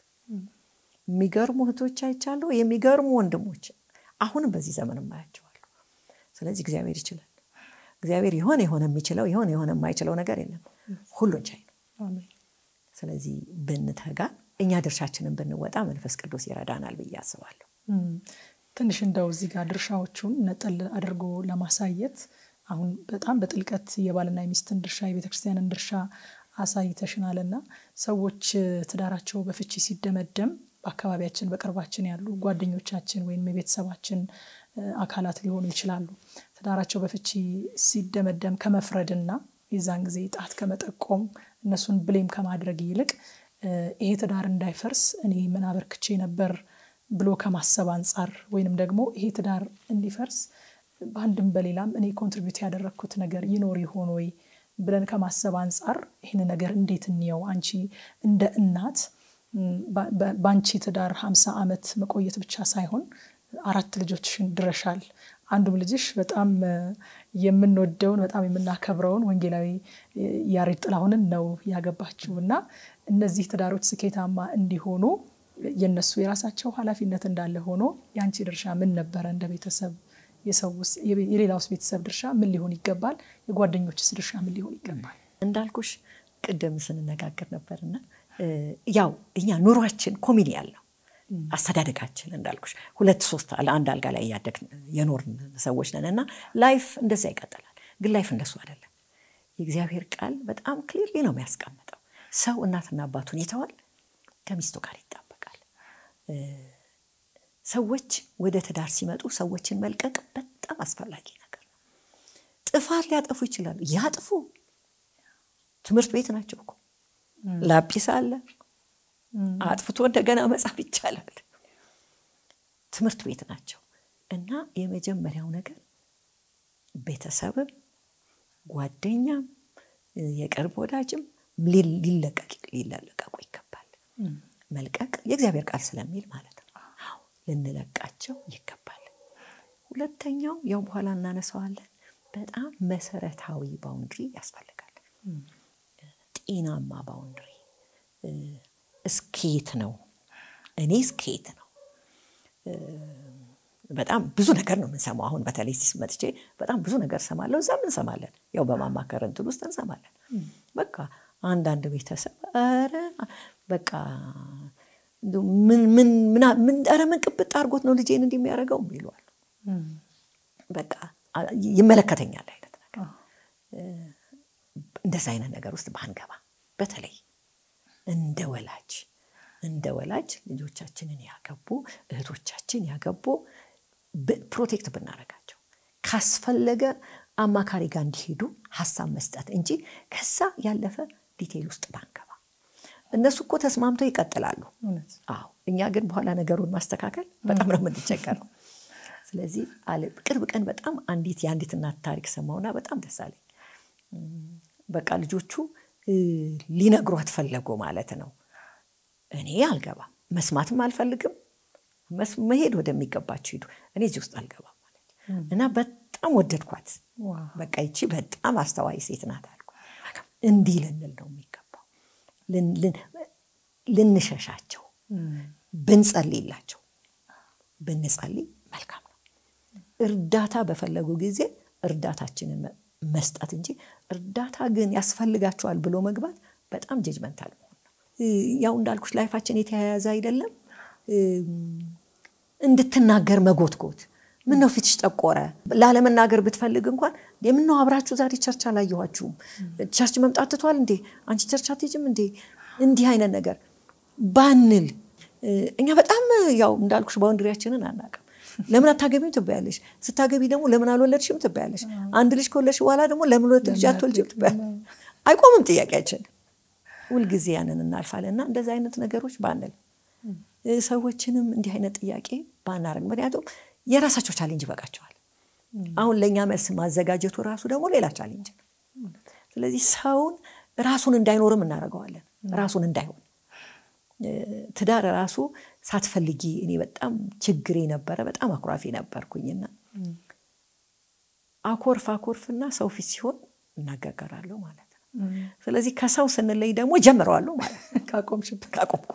የሚገርሙ እህቶች አይቻሉ፣ የሚገርሙ ወንድሞች አሁንም በዚህ ዘመን የማያቸዋሉ። ስለዚህ እግዚአብሔር ይችላል። እግዚአብሔር የሆነ የሆነ የሚችለው የሆነ የሆነ የማይችለው ነገር የለም። ሁሉን ቻይ ነው። ስለዚህ ብንተጋ እኛ ድርሻችንን ብንወጣ መንፈስ ቅዱስ ይረዳናል ብዬ አስባለሁ። ትንሽ እንደው እዚህ ጋር ድርሻዎቹን ነጠል አድርጎ ለማሳየት አሁን በጣም በጥልቀት የባልና የሚስትን ድርሻ የቤተክርስቲያንን ድርሻ አሳይተሽናልና ሰዎች ትዳራቸው በፍቺ ሲደመደም በአካባቢያችን በቅርባችን ያሉ ጓደኞቻችን ወይም የቤተሰባችን አካላት ሊሆኑ ይችላሉ። ትዳራቸው በፍቺ ሲደመደም ከመፍረድና የዛን ጊዜ ጣት ከመጠቆም እነሱን ብሌም ከማድረግ ይልቅ ይሄ ትዳር እንዳይፈርስ እኔ ምን አበርክቼ ነበር ብሎ ከማሰብ አንጻር ወይንም ደግሞ ይሄ ትዳር እንዲፈርስ በአንድም በሌላም እኔ ኮንትሪቢዩት ያደረግኩት ነገር ይኖር ይሆን ወይ ብለን ከማሰብ አንጻር ይህን ነገር እንዴት እንየው? አንቺ እንደ እናት በአንቺ ትዳር ሀምሳ ዓመት መቆየት ብቻ ሳይሆን አራት ልጆችሽን ድረሻል። አንዱም ልጅሽ በጣም የምንወደውን በጣም የምናከብረውን ወንጌላዊ ያሬድ ጥላሁንን ነው ያገባችው እና እነዚህ ትዳሮች ስኬታማ እንዲሆኑ የነሱ የራሳቸው ኃላፊነት እንዳለ ሆኖ የአንቺ ድርሻ ምን ነበረ? እንደ ቤተሰብ የሌላውስ ቤተሰብ ድርሻ ምን ሊሆን ይገባል? የጓደኞችስ ድርሻ ምን ሊሆን ይገባል? እንዳልኩሽ ቅድም ስንነጋገር ነበርና ያው እኛ ኑሯችን ኮሚኒ ያለው አስተዳደጋችን እንዳልኩሽ ሁለት ሶስት አንድ አልጋ ላይ እያደግን የኖርን ሰዎች ነን እና ላይፍ እንደዛ ይቀጥላል። ግን ላይፍ እንደሱ አይደለም። የእግዚአብሔር ቃል በጣም ክሊርሊ ነው የሚያስቀምጠው። ሰው እናትና አባቱን ይተዋል፣ ከሚስቱ ጋር ይጣበቃል። ሰዎች ወደ ትዳር ሲመጡ ሰዎችን መልቀቅ በጣም አስፈላጊ ነገር ነው። ጥፋት ሊያጠፉ ይችላሉ፣ ያጥፉ። ትምህርት ቤት ናቸው እኮ ላጲስ አለ አጥፍቶ እንደገና መጻፍ ይቻላል። ትምህርት ቤት ናቸው እና የመጀመሪያው ነገር ቤተሰብም ጓደኛም የቅርብ ወዳጅም ሊለቀቅ ሊለቀቁ ይገባል። መልቀቅ የእግዚአብሔር ቃል ስለሚል ማለት ነው። ልንለቃቸው ይገባል። ሁለተኛው ያው በኋላ እናነሳዋለን። በጣም መሰረታዊ ባውንድሪ ያስፈልጋል። ጤናማ ባውንድሪ እስኬት ነው እኔ እስኬት ነው። በጣም ብዙ ነገር ነው የምንሰማው። አሁን በተለይ መጥቼ በጣም ብዙ ነገር ሰማለሁ። እዛም እንሰማለን፣ ያው በማማከር እንትን ውስጥ እንሰማለን። በቃ አንዳንድ ቤተሰብ ኧረ በቃ ምን ምን ኧረ ምን ቅብጥ አድርጎት ነው ልጄን እንዲህ የሚያደርገው ይለዋል። በቃ ይመለከተኛል አይነት ነገር። እንደዛ አይነት ነገር ውስጥ ባንገባ በተለይ እንደ ወላጅ እንደ ወላጅ ልጆቻችንን ያገቡ እህቶቻችን ያገቡ ፕሮቴክት ብናደርጋቸው ካስፈለገ አማካሪ ጋር እንዲሄዱ ሀሳብ መስጠት እንጂ ከዛ ያለፈ ዲቴይል ውስጥ ባንገባ። እነሱ እኮ ተስማምተው ይቀጥላሉ። አዎ፣ እኛ ግን በኋላ ነገሩን ማስተካከል በጣም ነው የምንቸገረው። ስለዚህ ቅርብ ቀን በጣም አንዲት የአንዲት እናት ታሪክ ሰማሁና በጣም ደስ አለኝ። በቃ ልጆቹ ሊነግሯት ፈለጉ ማለት ነው። እኔ አልገባም፣ መስማትም አልፈልግም፣ መሄድ ወደሚገባቸው ሂዱ፣ እኔ እዚህ ውስጥ አልገባም ማለት እና በጣም ወደድኳት። በቃ ይቺ በጣም አስተዋይ ሴት ናት አልኩ። እንዲህ ልንል ነው የሚገባው፣ ልንሸሻቸው፣ ብንጸልይላቸው፣ ብንጸልይ መልካም ነው። እርዳታ በፈለጉ ጊዜ እርዳታችንን መስጠት እንጂ እርዳታ ግን ያስፈልጋቸዋል ብሎ መግባት በጣም ጀጅመንታል መሆን ነው። ያው እንዳልኩሽ ላይፋችን የተያያዘ አይደለም። እንድትናገር መጎትጎት ምን ነው ፊትሽ ጠቆረ? ላለመናገር ብትፈልግ እንኳን የምነው አብራችሁ ዛሬ ቸርች አላየኋችሁም፣ ቸርች መምጣት ትቷል እንዴ? አንቺ ቸርች አትሄጂም እንዴ? እንዲህ አይነት ነገር ባንል እኛ በጣም ያው እንዳልኩሽ ባውንድሪያችንን አናውቅም። ለምን አታገቢም ትባያለሽ። ስታገቢ ደግሞ ለምን አልወለድሽም ትባያለሽ። አንድ ልጅ ከወለድሽ በኋላ ደግሞ ለምን ሁለት ልጅ አትወልጂም ትባያለሽ። አይቆምም ጥያቄያችን። ሁልጊዜ ያንን እናልፋለን እና እንደዚህ አይነት ነገሮች ባንል ሰዎችንም እንዲህ አይነት ጥያቄ ባናደርግ፣ ምክንያቱም የራሳቸው ቻሌንጅ ይበቃቸዋል። አሁን ለእኛ መልስ ማዘጋጀቱ ራሱ ደግሞ ሌላ ቻሌንጅ ነው። ስለዚህ ሰውን ራሱን እንዳይኖርም እናደርገዋለን፣ ራሱን እንዳይሆን ትዳር ራሱ ሳትፈልጊ እኔ በጣም ችግሬ ነበረ። በጣም አኩራፊ ነበርኩኝና አኮርፍ አኮርፍና ሰው ፊት ሲሆን እናገገራለሁ ማለት ነው። ስለዚህ ከሰው ስንለይ ደግሞ ጀምረዋለሁ ማለት ነው። ካቆምሽበት ካቆምኩ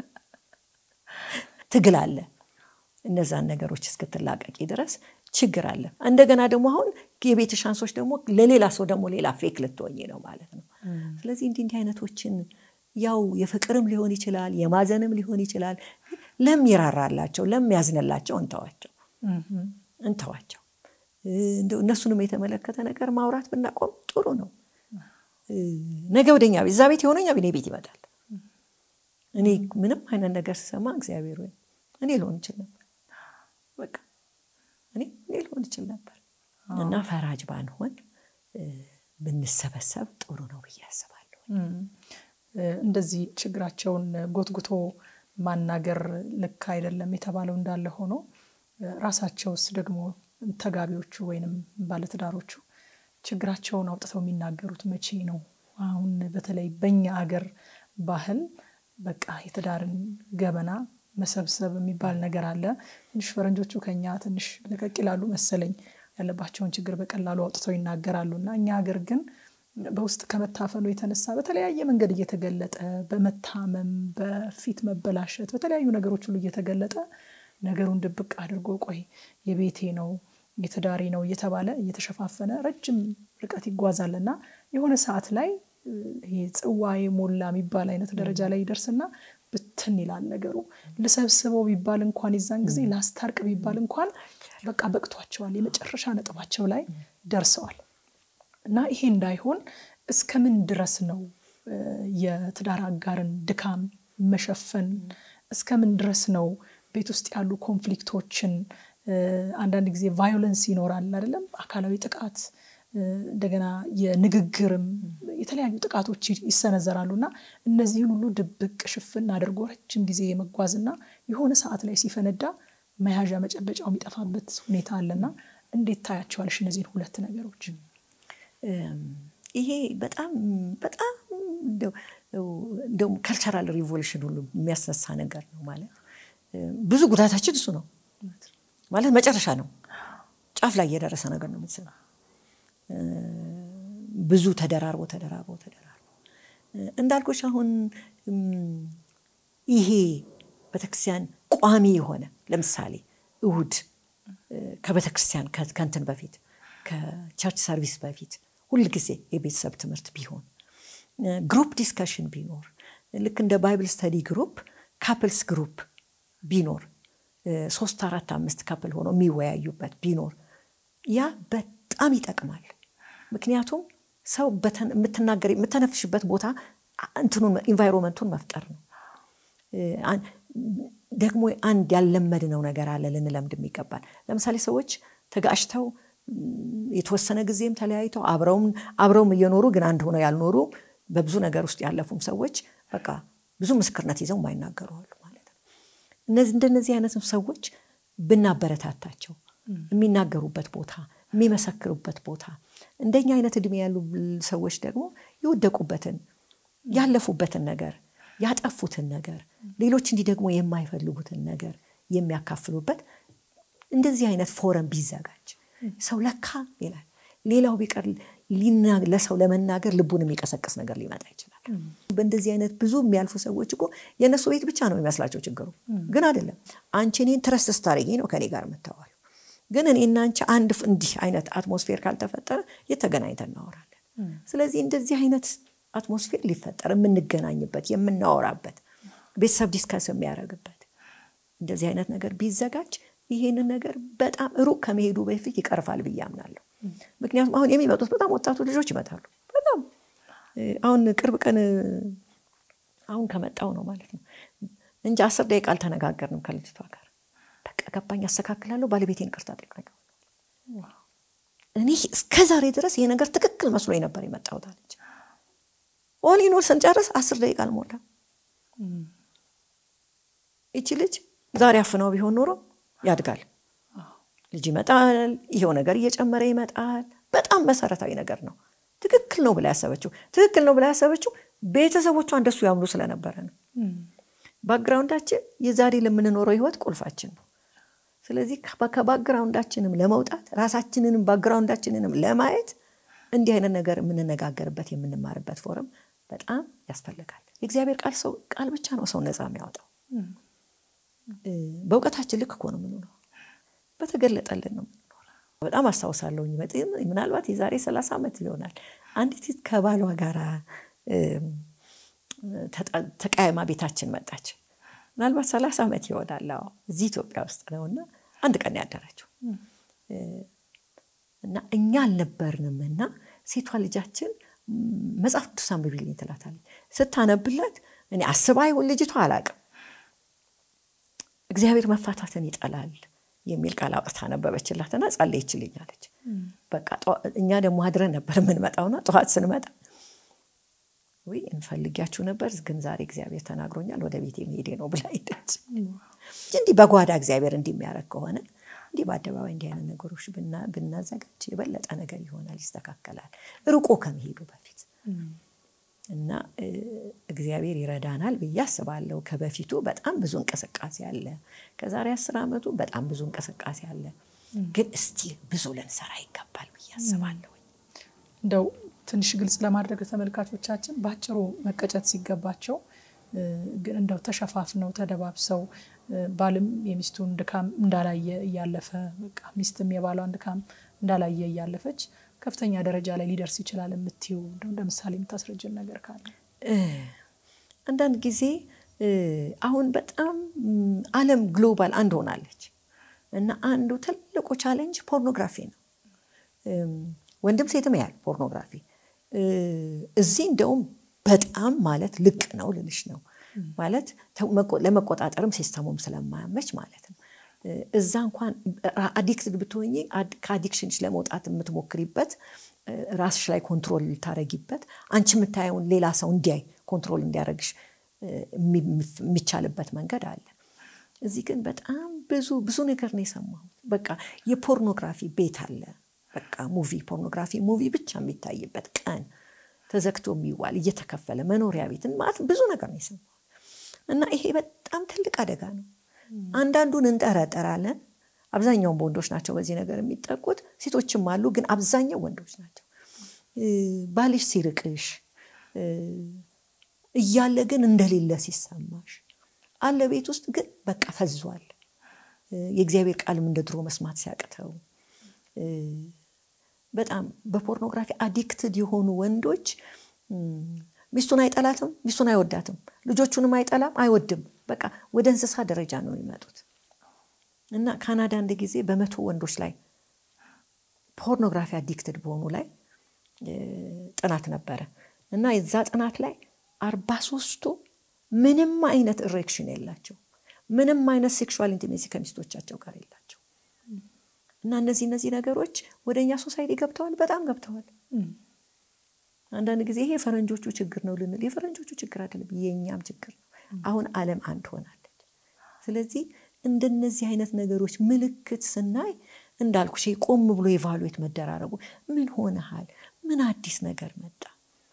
ትግል አለ። እነዛን ነገሮች እስክትላቀቂ ድረስ ችግር አለ። እንደገና ደግሞ አሁን የቤት ሻንሶች ደግሞ ለሌላ ሰው ደግሞ ሌላ ፌክ ልትሆኝ ነው ማለት ነው። ስለዚህ እንዲህ እንዲህ አይነቶችን ያው የፍቅርም ሊሆን ይችላል፣ የማዘንም ሊሆን ይችላል። ለሚራራላቸው ለሚያዝንላቸው እንተዋቸው እንተዋቸው። እንደው እነሱንም የተመለከተ ነገር ማውራት ብናቆም ጥሩ ነው። ነገ ወደኛ ቤት እዛ ቤት የሆነኛ እኔ ቤት ይመጣል። እኔ ምንም አይነት ነገር ስሰማ እግዚአብሔር ወይ እኔ ልሆን ይችል ነበር፣ በቃ እኔ እኔ ልሆን ይችል ነበር እና ፈራጅ ባንሆን ብንሰበሰብ ጥሩ ነው ብዬ አስባለሁ። እንደዚህ ችግራቸውን ጎትጉቶ ማናገር ልክ አይደለም የተባለው እንዳለ ሆኖ ራሳቸውስ ደግሞ ተጋቢዎቹ ወይንም ባለትዳሮቹ ችግራቸውን አውጥተው የሚናገሩት መቼ ነው? አሁን በተለይ በኛ አገር ባህል በቃ የትዳርን ገበና መሰብሰብ የሚባል ነገር አለ። ትንሽ ፈረንጆቹ ከኛ ትንሽ ለቀቅ ይላሉ መሰለኝ፣ ያለባቸውን ችግር በቀላሉ አውጥተው ይናገራሉ እና እኛ ሀገር ግን በውስጥ ከመታፈኑ የተነሳ በተለያየ መንገድ እየተገለጠ በመታመም በፊት መበላሸት በተለያዩ ነገሮች ሁሉ እየተገለጠ ነገሩን ድብቅ አድርጎ ቆይ የቤቴ ነው የትዳሬ ነው እየተባለ እየተሸፋፈነ ረጅም ርቀት ይጓዛል እና የሆነ ሰዓት ላይ ይሄ ጽዋዬ ሞላ የሚባል አይነት ደረጃ ላይ ይደርስና ብትን ይላል ነገሩ። ልሰብስበው ቢባል እንኳን የዛን ጊዜ ላስታርቅ ቢባል እንኳን በቃ በቅቷቸዋል። የመጨረሻ ነጥባቸው ላይ ደርሰዋል። እና ይሄ እንዳይሆን እስከምን ድረስ ነው የትዳር አጋርን ድካም መሸፈን? እስከምን ድረስ ነው ቤት ውስጥ ያሉ ኮንፍሊክቶችን አንዳንድ ጊዜ ቫዮለንስ ይኖራል አይደለም? አካላዊ ጥቃት እንደገና የንግግርም የተለያዩ ጥቃቶች ይሰነዘራሉ እና እነዚህን ሁሉ ድብቅ ሽፍን አድርጎ ረጅም ጊዜ የመጓዝና የሆነ ሰዓት ላይ ሲፈነዳ መያዣ መጨበጫው የሚጠፋበት ሁኔታ አለና እንዴት ታያቸዋለሽ እነዚህን ሁለት ነገሮች? ይሄ በጣም በጣም እንደውም ካልቸራል ሪቮሉሽን ሁሉ የሚያስነሳ ነገር ነው። ማለት ብዙ ጉዳታችን እሱ ነው ማለት መጨረሻ ነው። ጫፍ ላይ የደረሰ ነገር ነው የምትሰማ ብዙ ተደራርቦ ተደራርቦ ተደራርቦ እንዳልኩሽ አሁን ይሄ ቤተክርስቲያን ቋሚ የሆነ ለምሳሌ እሁድ ከቤተክርስቲያን ከንትን በፊት ከቸርች ሰርቪስ በፊት ሁልጊዜ የቤተሰብ ትምህርት ቢሆን ግሩፕ ዲስከሽን ቢኖር ልክ እንደ ባይብል ስተዲ ግሩፕ ካፕልስ ግሩፕ ቢኖር ሶስት አራት አምስት ካፕል ሆነው የሚወያዩበት ቢኖር ያ በጣም ይጠቅማል። ምክንያቱም ሰው የምትናገር የምተነፍሽበት ቦታ እንትኑን ኢንቫይሮንመንቱን መፍጠር ነው። ደግሞ አንድ ያልለመድነው ነገር አለ ልንለምድም ይገባል። ለምሳሌ ሰዎች ተጋጭተው የተወሰነ ጊዜም ተለያይተው አብረውም እየኖሩ ግን አንድ ሆነው ያልኖሩ በብዙ ነገር ውስጥ ያለፉም ሰዎች በቃ ብዙ ምስክርነት ይዘው የማይናገሩ አሉ ማለት ነው። እነዚህ እንደነዚህ አይነት ሰዎች ብናበረታታቸው የሚናገሩበት ቦታ የሚመሰክሩበት ቦታ እንደኛ አይነት እድሜ ያሉ ሰዎች ደግሞ የወደቁበትን ያለፉበትን ነገር ያጠፉትን ነገር ሌሎች እንዲህ ደግሞ የማይፈልጉትን ነገር የሚያካፍሉበት እንደዚህ አይነት ፎረም ቢዘጋጅ ሰው ለካ ይላል። ሌላው ቢቀር ለሰው ለመናገር ልቡን የሚቀሰቅስ ነገር ሊመጣ ይችላል። በእንደዚህ አይነት ብዙ የሚያልፉ ሰዎች እኮ የእነሱ ቤት ብቻ ነው የሚመስላቸው ችግሩ፣ ግን አይደለም። አንቺ እኔን ትረስት ስታደርጊ ነው ከኔ ጋር የምታወሪው። ግን እኔና አንቺ አንድ እንዲህ አይነት አትሞስፌር ካልተፈጠረ የተገናኝተን እናወራለን። ስለዚህ እንደዚህ አይነት አትሞስፌር ሊፈጠር የምንገናኝበት የምናወራበት ቤተሰብ ዲስከስ የሚያደርግበት እንደዚህ አይነት ነገር ቢዘጋጅ ይሄንን ነገር በጣም ሩቅ ከመሄዱ በፊት ይቀርፋል ብዬ አምናለሁ። ምክንያቱም አሁን የሚመጡት በጣም ወጣቱ ልጆች ይመጣሉ። በጣም አሁን ቅርብ ቀን አሁን ከመጣው ነው ማለት ነው እንጂ አስር ደቂቃ አልተነጋገርንም ከልጅቷ ጋር። በቃ ገባኝ፣ አስተካክላለሁ፣ ባለቤቴን ይቅርታ ጠይቃለሁ። እኔ እስከ ዛሬ ድረስ ይሄ ነገር ትክክል መስሎ ነበር የመጣሁት አለች። ኦሊኖር ስንጨርስ አስር ደቂቃ አልሞላም። ይቺ ልጅ ዛሬ አፍነው ቢሆን ኖሮ ያድጋል። ልጅ ይመጣል፣ ይሄው ነገር እየጨመረ ይመጣል። በጣም መሰረታዊ ነገር ነው። ትክክል ነው ብላ ያሰበችው ትክክል ነው ብላ ያሰበችው ቤተሰቦቿ እንደሱ ያምኑ ስለነበረ ነው። ባክግራውንዳችን የዛሬ ለምንኖረው ህይወት ቁልፋችን ነው። ስለዚህ ከባክግራውንዳችንም ለመውጣት ራሳችንንም ባክግራውንዳችንንም ለማየት እንዲህ አይነት ነገር የምንነጋገርበት የምንማርበት ፎረም በጣም ያስፈልጋል። የእግዚአብሔር ቃል ሰው ቃል ብቻ ነው ሰው ነፃ የሚያወጣው። በእውቀታችን ልክ እኮ ነው የምንኖረው፣ በተገለጠልን ነው የምንኖረው። በጣም አስታውሳለሁ፣ ምናልባት የዛሬ ሰላሳ ዓመት ይሆናል አንዲት ከባሏ ጋራ ተቀያይማ ቤታችን መጣች። ምናልባት ሰላሳ ዓመት ይሆናል እዚህ ኢትዮጵያ ውስጥ ነው እና አንድ ቀን ያደረችው እና እኛ አልነበርንም እና ሴቷ ልጃችን መጽሐፍ ቅዱስ አንብቢልኝ ትላታለች። ስታነብላት እኔ አስባ ይሁን ልጅቷ አላቅም እግዚአብሔር መፋታትን ይጠላል የሚል ቃል አውጥታ ነበበችላትና ጸለየችልኝ አለች። በቃ እኛ ደግሞ አድረን ነበር የምንመጣውና ጠዋት ስንመጣ ወይ እንፈልጊያችሁ ነበር፣ ግን ዛሬ እግዚአብሔር ተናግሮኛል ወደ ቤቴ መሄዴ ነው ብላ ሄደች። እንዲህ በጓዳ እግዚአብሔር እንዲህ የሚያደርግ ከሆነ እንዲህ በአደባባይ እንዲህ አይነት ነገሮች ብናዘጋጅ የበለጠ ነገር ይሆናል፣ ይስተካከላል፣ ርቆ ከመሄዱ በፊት እና እግዚአብሔር ይረዳናል ብዬ አስባለሁ። ከበፊቱ በጣም ብዙ እንቅስቃሴ አለ። ከዛሬ አስር ዓመቱ በጣም ብዙ እንቅስቃሴ አለ። ግን እስቲ ብዙ ልንሰራ ይገባል ብዬ አስባለሁ። እንደው ትንሽ ግልጽ ለማድረግ ተመልካቾቻችን በአጭሩ መቀጨት ሲገባቸው ግን እንደው ተሸፋፍነው ተደባብሰው ባልም የሚስቱን ድካም እንዳላየ እያለፈ በቃ ሚስትም የባሏን ድካም እንዳላየ እያለፈች ከፍተኛ ደረጃ ላይ ሊደርስ ይችላል የምትይው እንደ ምሳሌ የምታስረጅን ነገር ካለ? አንዳንድ ጊዜ አሁን በጣም ዓለም ግሎባል አንድ ሆናለች እና አንዱ ትልቁ ቻሌንጅ ፖርኖግራፊ ነው። ወንድም ሴትም ያህል ፖርኖግራፊ እዚህ እንደውም በጣም ማለት ልቅ ነው ልልሽ ነው ማለት ለመቆጣጠርም ሲስተሙም ስለማያመች ማለት ነው። እዛ እንኳን አዲክትድ ብትሆኝ ከአዲክሽንሽ ለመውጣት የምትሞክሪበት ራስሽ ላይ ኮንትሮል ልታረጊበት አንቺ የምታየውን ሌላ ሰው እንዲያይ ኮንትሮል እንዲያደረግሽ የሚቻልበት መንገድ አለ። እዚህ ግን በጣም ብዙ ብዙ ነገር ነው የሰማሁት። በቃ የፖርኖግራፊ ቤት አለ። በቃ ሙቪ ፖርኖግራፊ ሙቪ ብቻ የሚታይበት ቀን ተዘግቶ የሚዋል እየተከፈለ መኖሪያ ቤትን ማለት ብዙ ነገር ነው የሰማሁት እና ይሄ በጣም ትልቅ አደጋ ነው። አንዳንዱን እንጠረጠራለን። አብዛኛውን በወንዶች ናቸው በዚህ ነገር የሚጠቁት። ሴቶችም አሉ፣ ግን አብዛኛው ወንዶች ናቸው። ባልሽ ሲርቅሽ እያለ ግን እንደሌለ ሲሰማሽ አለ ቤት ውስጥ ግን በቃ ፈዟል። የእግዚአብሔር ቃልም እንደ ድሮ መስማት ሲያቅተው በጣም በፖርኖግራፊ አዲክትድ የሆኑ ወንዶች ሚስቱን አይጠላትም፣ ሚስቱን አይወዳትም፣ ልጆቹንም አይጠላም፣ አይወድም። በቃ ወደ እንስሳ ደረጃ ነው የሚመጡት እና ካናዳ አንድ ጊዜ በመቶ ወንዶች ላይ ፖርኖግራፊ አዲክትድ በሆኑ ላይ ጥናት ነበረ እና የዛ ጥናት ላይ አርባ ሶስቱ ምንም አይነት ኢሬክሽን የላቸው፣ ምንም አይነት ሴክሹዋል ኢንቲሜሲ ከሚስቶቻቸው ጋር የላቸው እና እነዚህ እነዚህ ነገሮች ወደ እኛ ሶሳይቲ ገብተዋል፣ በጣም ገብተዋል። አንዳንድ ጊዜ ይሄ የፈረንጆቹ ችግር ነው ልንል፣ የፈረንጆቹ ችግር አይደለም፣ የእኛም ችግር ነው። አሁን ዓለም አንድ ሆናለች። ስለዚህ እንደነዚህ አይነት ነገሮች ምልክት ስናይ እንዳልኩሽ ቆም ብሎ ኤቫሉዌት መደራረጉ ምን ሆነሃል፣ ምን አዲስ ነገር መጣ፣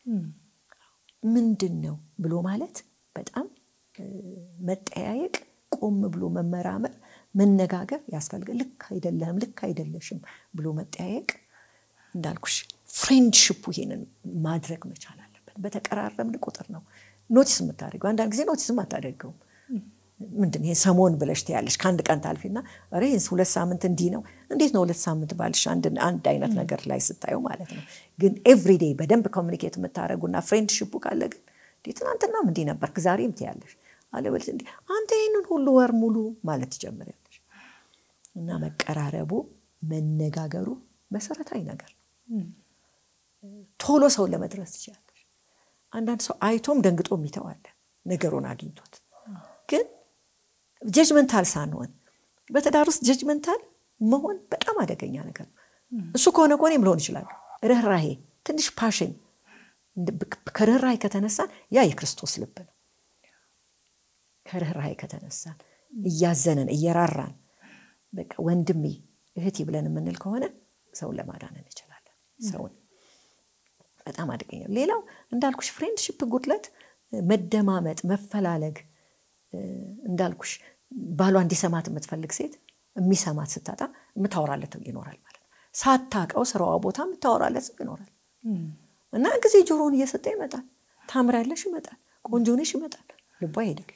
ምንድን ነው ብሎ ማለት በጣም መጠያየቅ፣ ቆም ብሎ መመራመር፣ መነጋገር ያስፈልጋል። ልክ አይደለህም፣ ልክ አይደለሽም ብሎ መጠያየቅ እንዳልኩሽ ፍሬንድሽፑ ይሄንን ማድረግ መቻል አለበት። በተቀራረብን ቁጥር ነው ኖቲስ የምታደርገው። አንዳንድ ጊዜ ኖቲስም አታደርገውም። ምንድን ይሄ ሰሞን ብለሽ ትያለሽ። ከአንድ ቀን ታልፊና ኧረ ይህን ሁለት ሳምንት እንዲህ ነው። እንዴት ነው ሁለት ሳምንት ባልሽ አንድ አይነት ነገር ላይ ስታየው ማለት ነው። ግን ኤቭሪዴ በደንብ ኮሚኒኬት የምታደርጉና ፍሬንድሽፑ ካለ ግን እንዴ ትናንትናም እንዲህ ነበርክ ዛሬም ትያለሽ። አለበለዚያ እንዲህ አንተ ይህንን ሁሉ ወር ሙሉ ማለት ትጀምሪያለሽ። እና መቀራረቡ መነጋገሩ መሰረታዊ ነገር ነው። ቶሎ ሰውን ለመድረስ ትችላለሽ። አንዳንድ ሰው አይቶም ደንግጦ የሚተዋለ ነገሩን አግኝቶት ግን ጀጅመንታል ሳንሆን በትዳር ውስጥ ጀጅመንታል መሆን በጣም አደገኛ ነገር ነው። እሱ ከሆነ ከሆነ ልሆን ይችላሉ። ርኅራሄ፣ ትንሽ ፓሽን ከርኅራሄ ከተነሳን ያ የክርስቶስ ልብ ነው። ከርኅራሄ ከተነሳን እያዘንን እየራራን በቃ ወንድሜ እህቴ ብለን የምንል ከሆነ ሰውን ለማዳን እንችላለን። ሰውን በጣም አደገኛ ሌላው እንዳልኩሽ ፍሬንድሽፕ ጉድለት፣ መደማመጥ፣ መፈላለግ እንዳልኩሽ ባሏ እንዲሰማት የምትፈልግ ሴት የሚሰማት ስታጣ የምታወራለት ይኖራል ማለት ነው። ሳታቀው ስራዋ ቦታ የምታወራለት ሰው ይኖራል እና ጊዜ ጆሮውን እየሰጠ ይመጣል። ታምሪያለሽ ይመጣል። ቆንጆ ነሽ ይመጣል። ልቧ ይሄዳል።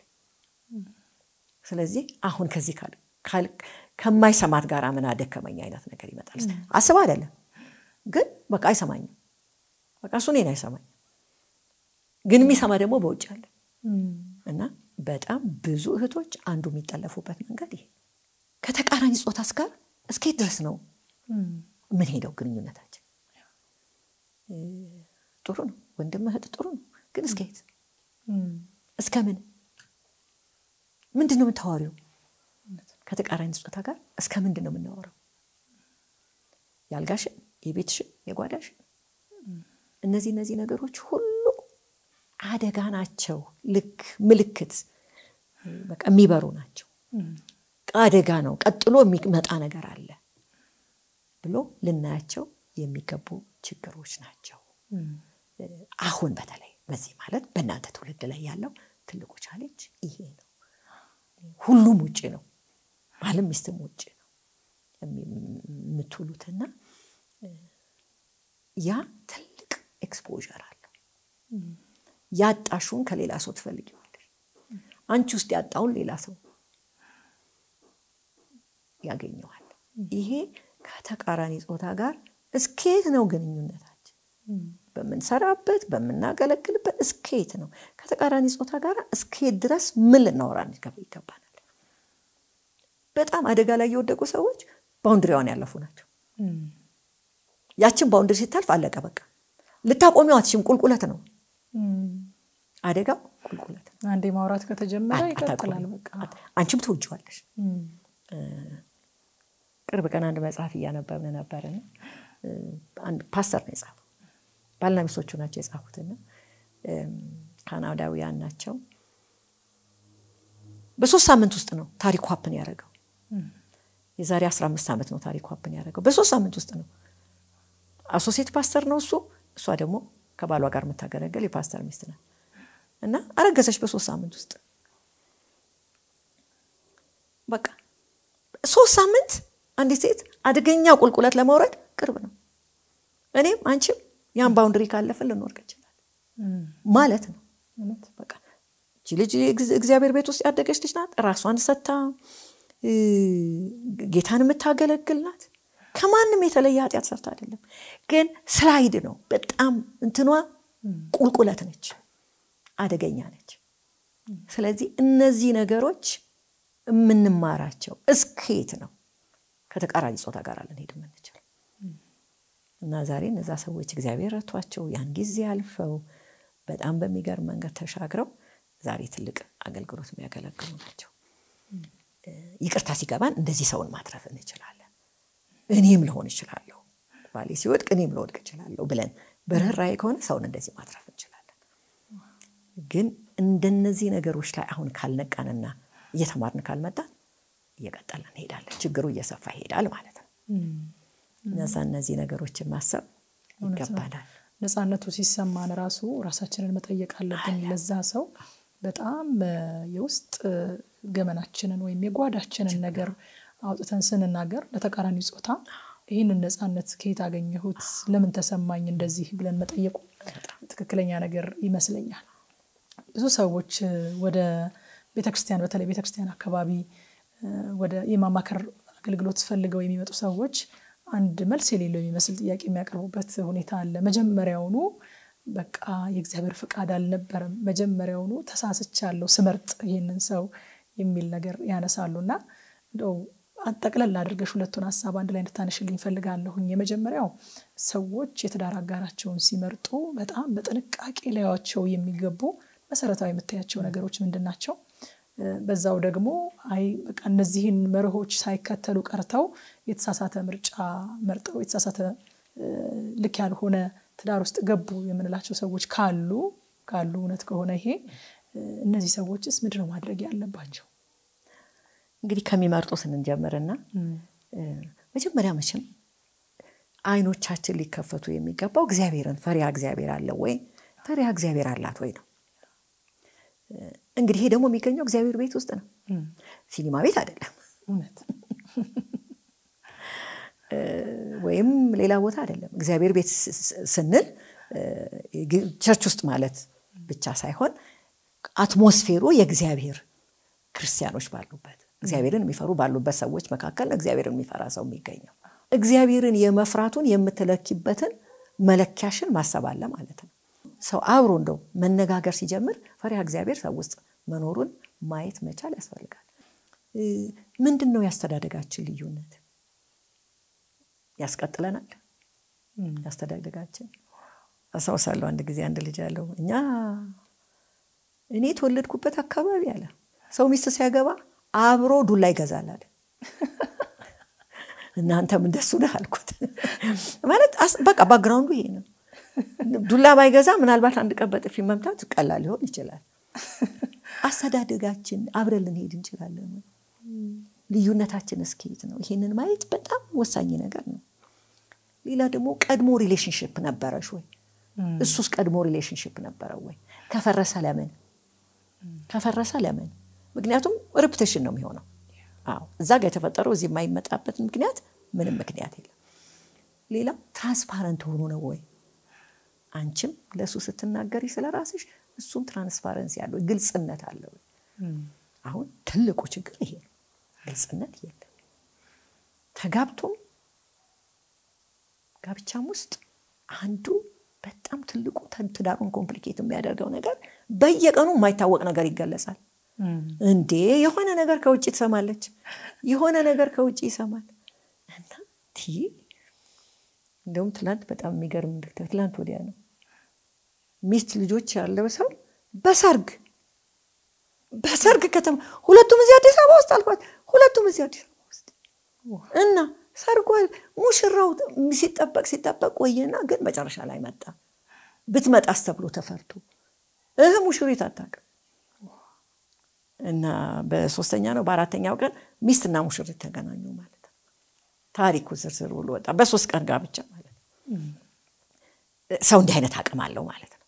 ስለዚህ አሁን ከዚህ ከማይሰማት ጋር ምን አደከመኝ አይነት ነገር ይመጣል። አስብ አይደለም ግን በቃ አይሰማኝም። በቃ እሱ እኔን አይሰማኝም። ግን የሚሰማ ደግሞ በውጭ አለ እና በጣም ብዙ እህቶች አንዱ የሚጠለፉበት መንገድ ይሄ ከተቃራኒ ጾታስ ጋር እስከየት ድረስ ነው ምን ሄደው ግንኙነታችን? ጥሩ ነው ወንድም እህት ጥሩ ነው፣ ግን እስከየት እስከ ምን ምንድን ነው የምታወሪው? ከተቃራኒ ጾታ ጋር እስከ ምንድን ነው የምናወራው? የአልጋሽን፣ የቤትሽን፣ የጓዳሽን እነዚህ እነዚህ ነገሮች ሁሉ አደጋ ናቸው። ልክ ምልክት በቃ የሚበሩ ናቸው። አደጋ ነው፣ ቀጥሎ የሚመጣ ነገር አለ ብሎ ልናያቸው የሚገቡ ችግሮች ናቸው። አሁን በተለይ በዚህ ማለት በእናንተ ትውልድ ላይ ያለው ትልቁ ቻሌንጅ ይሄ ነው። ሁሉም ውጭ ነው፣ ባልም ሚስትም ውጭ ነው የምትውሉትና ያ ትልቅ ኤክስፖዠር አለው። ያጣሹን ከሌላ ሰው ትፈልጊዋለሽ። አንቺ ውስጥ ያጣውን ሌላ ሰው ያገኘዋል። ይሄ ከተቃራኒ ጾታ ጋር እስከየት ነው ግንኙነታችን? በምንሰራበት በምናገለግልበት እስከየት ነው? ከተቃራኒ ጾታ ጋር እስከየት ድረስ ምን ልናወራ ይገባናል? በጣም አደጋ ላይ የወደቁ ሰዎች ባውንድሪዋን ያለፉ ናቸው። ያችን ባውንድሪ ሲታልፍ አለቀ በቃ። ልታቆሚው አትችም። ቁልቁለት ነው አደጋው፣ ቁልቁለት ነው። አንዴ ማውራት ከተጀመረ ይቀጥላል። በቃ አንቺም ትውጅዋለሽ። ቅርብ ቀን አንድ መጽሐፍ እያነበብን ነበርና አንድ ፓስተር ነው የጻፈው። ባልና ሚስቶቹ ናቸው የጻፉትና ካናዳውያን ናቸው። በሶስት ሳምንት ውስጥ ነው ታሪኩ ሀፕን ያደረገው። የዛሬ 15 ዓመት ነው ታሪኩ ሀፕን ያደረገው። በሶስት ሳምንት ውስጥ ነው። አሶሴት ፓስተር ነው እሱ፣ እሷ ደግሞ ከባሏ ጋር የምታገለገል የፓስተር ሚስት ናት። እና አረገዘች በሶስት ሳምንት ውስጥ በቃ ሶስት ሳምንት አንዲት ሴት አደገኛ ቁልቁለት ለመውረድ ቅርብ ነው። እኔም አንቺም ያን ባውንድሪ ካለፍን ልንወርቅ እንችላለን ማለት ነው። በቃ እቺ ልጅ እግዚአብሔር ቤት ውስጥ ያደገች ልጅ ናት። ራሷን ሰታ ጌታን የምታገለግል ናት። ከማንም የተለየ ኃጢአት ሰርታ አይደለም፣ ግን ስላይድ ነው። በጣም እንትኗ ቁልቁለት ነች፣ አደገኛ ነች። ስለዚህ እነዚህ ነገሮች የምንማራቸው እስከየት ነው ከተቃራኒ ጾታ ጋር ልንሄድ የምንችል እና ዛሬ እነዛ ሰዎች እግዚአብሔር ረቷቸው ያን ጊዜ አልፈው በጣም በሚገርም መንገድ ተሻግረው ዛሬ ትልቅ አገልግሎት የሚያገለግሉ ናቸው። ይቅርታ ሲገባን እንደዚህ ሰውን ማትረፍ እንችላለን። እኔም ልሆን እችላለሁ፣ ባሌ ሲወድቅ እኔም ልወድቅ እችላለሁ ብለን በርኅራኄ ከሆነ ሰውን እንደዚህ ማትረፍ እንችላለን። ግን እንደነዚህ ነገሮች ላይ አሁን ካልነቃንና እየተማርን ካልመጣን እየቀጠልን እንሄዳለን። ችግሩ እየሰፋ ይሄዳል ማለት ነው። እነዛ እነዚህ ነገሮችን ማሰብ ይገባናል። ነፃነቱ ሲሰማን ራሱ ራሳችንን መጠየቅ አለብን። ለዛ ሰው በጣም የውስጥ ገመናችንን ወይም የጓዳችንን ነገር አውጥተን ስንናገር ለተቃራኒ ጾታ ይህንን ነፃነት ከየት አገኘሁት፣ ለምን ተሰማኝ እንደዚህ ብለን መጠየቁ ትክክለኛ ነገር ይመስለኛል። ብዙ ሰዎች ወደ ቤተክርስቲያን በተለይ ቤተክርስቲያን አካባቢ ወደ የማማከር አገልግሎት ፈልገው የሚመጡ ሰዎች አንድ መልስ የሌለው የሚመስል ጥያቄ የሚያቀርቡበት ሁኔታ አለ። መጀመሪያውኑ በቃ የእግዚአብሔር ፍቃድ አልነበረም፣ መጀመሪያውኑ ተሳስቻለሁ ስመርጥ ይህንን ሰው የሚል ነገር ያነሳሉ እና እንደው ጠቅለል አድርገሽ ሁለቱን ሀሳብ አንድ ላይ እንድታነሽልኝ እፈልጋለሁኝ። የመጀመሪያው ሰዎች የትዳር አጋራቸውን ሲመርጡ በጣም በጥንቃቄ ሊያዩዋቸው የሚገቡ መሰረታዊ የምታያቸው ነገሮች ምንድን ናቸው? በዛው ደግሞ አይ በቃ እነዚህን መርሆች ሳይከተሉ ቀርተው የተሳሳተ ምርጫ መርጠው የተሳሳተ ልክ ያልሆነ ትዳር ውስጥ ገቡ የምንላቸው ሰዎች ካሉ ካሉ እውነት ከሆነ ይሄ እነዚህ ሰዎችስ ምንድን ነው ማድረግ ያለባቸው? እንግዲህ ከሚመርጡት እንጀምርና መጀመሪያ መቼም አይኖቻችን ሊከፈቱ የሚገባው እግዚአብሔርን ፈሪሃ እግዚአብሔር አለው ወይ ፈሪሃ እግዚአብሔር አላት ወይ ነው። እንግዲህ ይሄ ደግሞ የሚገኘው እግዚአብሔር ቤት ውስጥ ነው፣ ሲኒማ ቤት አይደለም፣ እውነት ወይም ሌላ ቦታ አይደለም። እግዚአብሔር ቤት ስንል ቸርች ውስጥ ማለት ብቻ ሳይሆን አትሞስፌሩ የእግዚአብሔር ክርስቲያኖች ባሉበት እግዚአብሔርን የሚፈሩ ባሉበት ሰዎች መካከል ነው እግዚአብሔርን የሚፈራ ሰው የሚገኘው። እግዚአብሔርን የመፍራቱን የምትለኪበትን መለኪያሽን ማሰብ አለ ማለት ነው። ሰው አብሮ እንደው መነጋገር ሲጀምር ፈሪሃ እግዚአብሔር ሰው ውስጥ መኖሩን ማየት መቻል ያስፈልጋል። ምንድን ነው ያስተዳደጋችን ልዩነት? ያስቀጥለናል ያስተዳደጋችን። አስታውሳለሁ አንድ ጊዜ አንድ ልጅ አለው እኛ እኔ የተወለድኩበት አካባቢ አለ ሰው ሚስት ሲያገባ አብሮ ዱላ ይገዛል አለ። እናንተም እንደሱ ነህ አልኩት። ማለት በቃ ባክግራውንዱ ይሄ ነው። ዱላ ባይገዛ ምናልባት አንድ ቀን በጥፊ መምታት ቀላል ሊሆን ይችላል። አስተዳደጋችን አብረን ልንሄድ እንችላለን። ልዩነታችን እስከየት ነው? ይሄንን ማየት በጣም ወሳኝ ነገር ነው። ሌላ ደግሞ ቀድሞ ሪሌሽንሽፕ ነበረሽ ወይ? እሱስ ቀድሞ ሪሌሽንሽፕ ነበረው ወይ? ከፈረሰ ለምን ከፈረሰ ለምን? ምክንያቱም ሬፑቴሽን ነው የሚሆነው። አዎ እዛ ጋር የተፈጠረው እዚህ የማይመጣበት ምክንያት ምንም ምክንያት የለም። ሌላ ትራንስፓረንት ሆኑ ነው ወይ? አንቺም ለእሱ ስትናገሪ ስለ ራስሽ እሱም ትራንስፓረንሲ ያለው ግልጽነት አለው። አሁን ትልቁ ችግር ይሄ ነው፣ ግልጽነት የለም። ተጋብቶም ጋብቻም ውስጥ አንዱ በጣም ትልቁ ትዳሩን ኮምፕሊኬት የሚያደርገው ነገር በየቀኑ የማይታወቅ ነገር ይገለጻል። እንዴ የሆነ ነገር ከውጭ ትሰማለች፣ የሆነ ነገር ከውጭ ይሰማል እና እንደውም ትላንት በጣም የሚገርም ትላንት ወዲያ ነው ሚስት ልጆች ያለው ሰው በሰርግ በሰርግ ከተማ ሁለቱም እዚህ አዲስ አበባ ውስጥ አልኳት። ሁለቱም እዚህ አዲስ አበባ ውስጥ እና ሰርጓ ሙሽራው ሲጠበቅ ሲጠበቅ ቆየና ግን መጨረሻ ላይ መጣ። ብትመጣስ ተብሎ ተፈርቶ እህ ሙሽሪት አታውቅም። እና በሶስተኛ ነው በአራተኛው ቀን ሚስትና ሙሽሪት ተገናኙ ማለት ነው። ታሪኩ ዝርዝር ብሎ ወጣ። በሶስት ቀን ጋብቻ ማለት ነው። ሰው እንዲህ አይነት አቅም አለው ማለት ነው።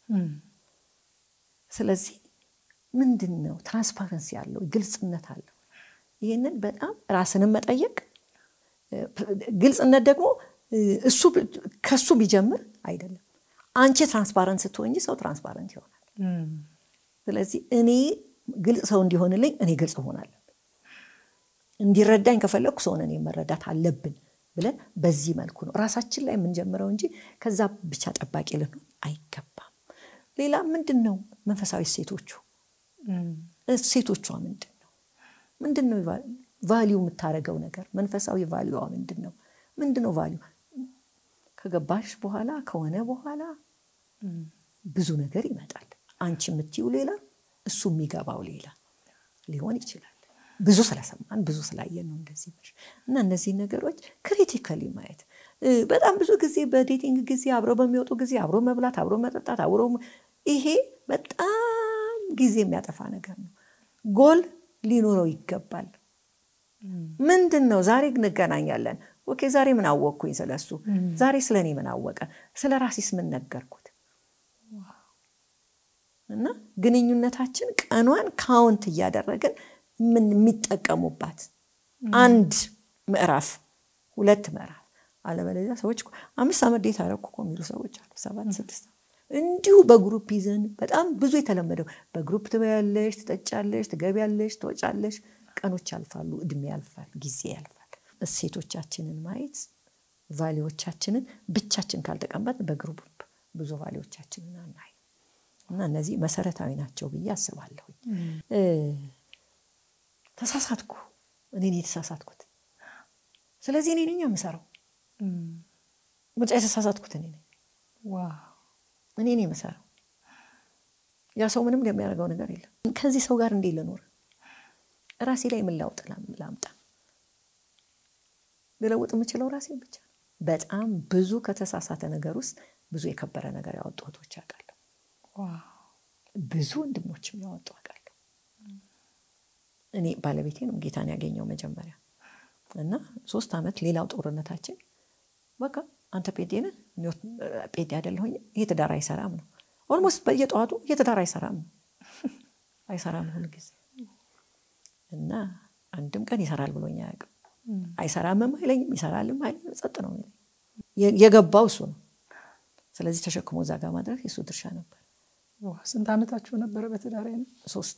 ስለዚህ ምንድን ነው ትራንስፓረንሲ አለው፣ ግልጽነት አለው። ይህንን በጣም ራስንም መጠየቅ ግልጽነት ደግሞ እሱ ከሱ ቢጀምር አይደለም። አንቺ ትራንስፓረንት ስትሆኝ ሰው ትራንስፓረንት ይሆናል። ስለዚህ እኔ ግልጽ ሰው እንዲሆንልኝ እኔ ግልጽ እሆናለሁ። እንዲረዳኝ ከፈለግኩ ሰውን እኔ መረዳት አለብን ብለን በዚህ መልኩ ነው ራሳችን ላይ የምንጀምረው እንጂ ከዛ ብቻ ጠባቂ ልንሆን አይገባም። ሌላ ምንድን ነው መንፈሳዊ እሴቶቹ እሴቶቿ ምንድን ነው? ምንድን ነው ቫሊዩ የምታደርገው ነገር መንፈሳዊ ቫሊዩዋ ምንድን ነው? ምንድን ነው ቫሊዩ? ከገባሽ በኋላ ከሆነ በኋላ ብዙ ነገር ይመጣል። አንቺ የምትይው ሌላ፣ እሱ የሚገባው ሌላ ሊሆን ይችላል። ብዙ ስለሰማን ብዙ ስላየን ነው እንደዚህ እና እነዚህ ነገሮች ክሪቲካሊ ማየት በጣም ብዙ ጊዜ በዴቲንግ ጊዜ አብረው በሚወጡ ጊዜ አብሮ መብላት፣ አብሮ መጠጣት፣ አብሮ ይሄ በጣም ጊዜ የሚያጠፋ ነገር ነው። ጎል ሊኖረው ይገባል። ምንድን ነው? ዛሬ እንገናኛለን። ኦኬ፣ ዛሬ ምን አወቅኩኝ ስለሱ? ዛሬ ስለ እኔ ምን አወቀ? ስለ ራሴስ ምን ነገርኩት? እና ግንኙነታችን ቀኗን ካውንት እያደረግን ምን የሚጠቀሙባት አንድ ምዕራፍ ሁለት ምዕራፍ አለበለዚያ ሰዎች አምስት ዓመት ዴት አደረኩ እኮ የሚሉ ሰዎች አሉ። ሰባት ስድስት እንዲሁ በግሩፕ ይዘን በጣም ብዙ የተለመደው በግሩፕ ትበያለሽ፣ ትጠጫለሽ፣ ትገቢያለሽ፣ ትወጫለሽ። ቀኖች ያልፋሉ፣ እድሜ ያልፋል፣ ጊዜ ያልፋል። እሴቶቻችንን ማየት ቫሌዎቻችንን ብቻችን ካልተቀመጥ በግሩፕ ብዙ ቫሌዎቻችንን አናይ እና እነዚህ መሰረታዊ ናቸው ብዬ አስባለሁ። ተሳሳትኩ፣ እኔ የተሳሳትኩት ስለዚህ እኔ ነኝ የምሰራው ምርጫ የተሳሳትኩት እኔ ነኝ እኔ ነኝ የምሰራው። ያ ሰው ምንም የሚያደርገው ነገር የለም። ከዚህ ሰው ጋር እንዴት ልኖር? ራሴ ላይ ምን ለውጥ ላምጣ? ልለውጥ የምችለው ራሴን ብቻ ነው። በጣም ብዙ ከተሳሳተ ነገር ውስጥ ብዙ የከበረ ነገር ያወጡ እህቶች አውቃለሁ። ብዙ ወንድሞችም ያወጡ አውቃለሁ። እኔ ባለቤቴ ነው ጌታን ያገኘው መጀመሪያ እና ሶስት ዓመት ሌላው ጦርነታችን በቃ አንተ ጴዴ ነህ ጴዴ አይደለሁኝ ይሄ ትዳር አይሰራም ነው ኦልሞስት በየጠዋቱ ይሄ ትዳር አይሰራም ነው አይሰራም ሁሉ ጊዜ እና አንድም ቀን ይሰራል ብሎኝ አያውቅም አይሰራምም አይለኝም ይሰራልም አይለኝም ጸጥ ነው የገባው እሱ ነው ስለዚህ ተሸክሞ እዛ ጋር ማድረግ የእሱ ድርሻ ነበር ስንት ዓመታችሁ ነበረ በትዳር ሶስት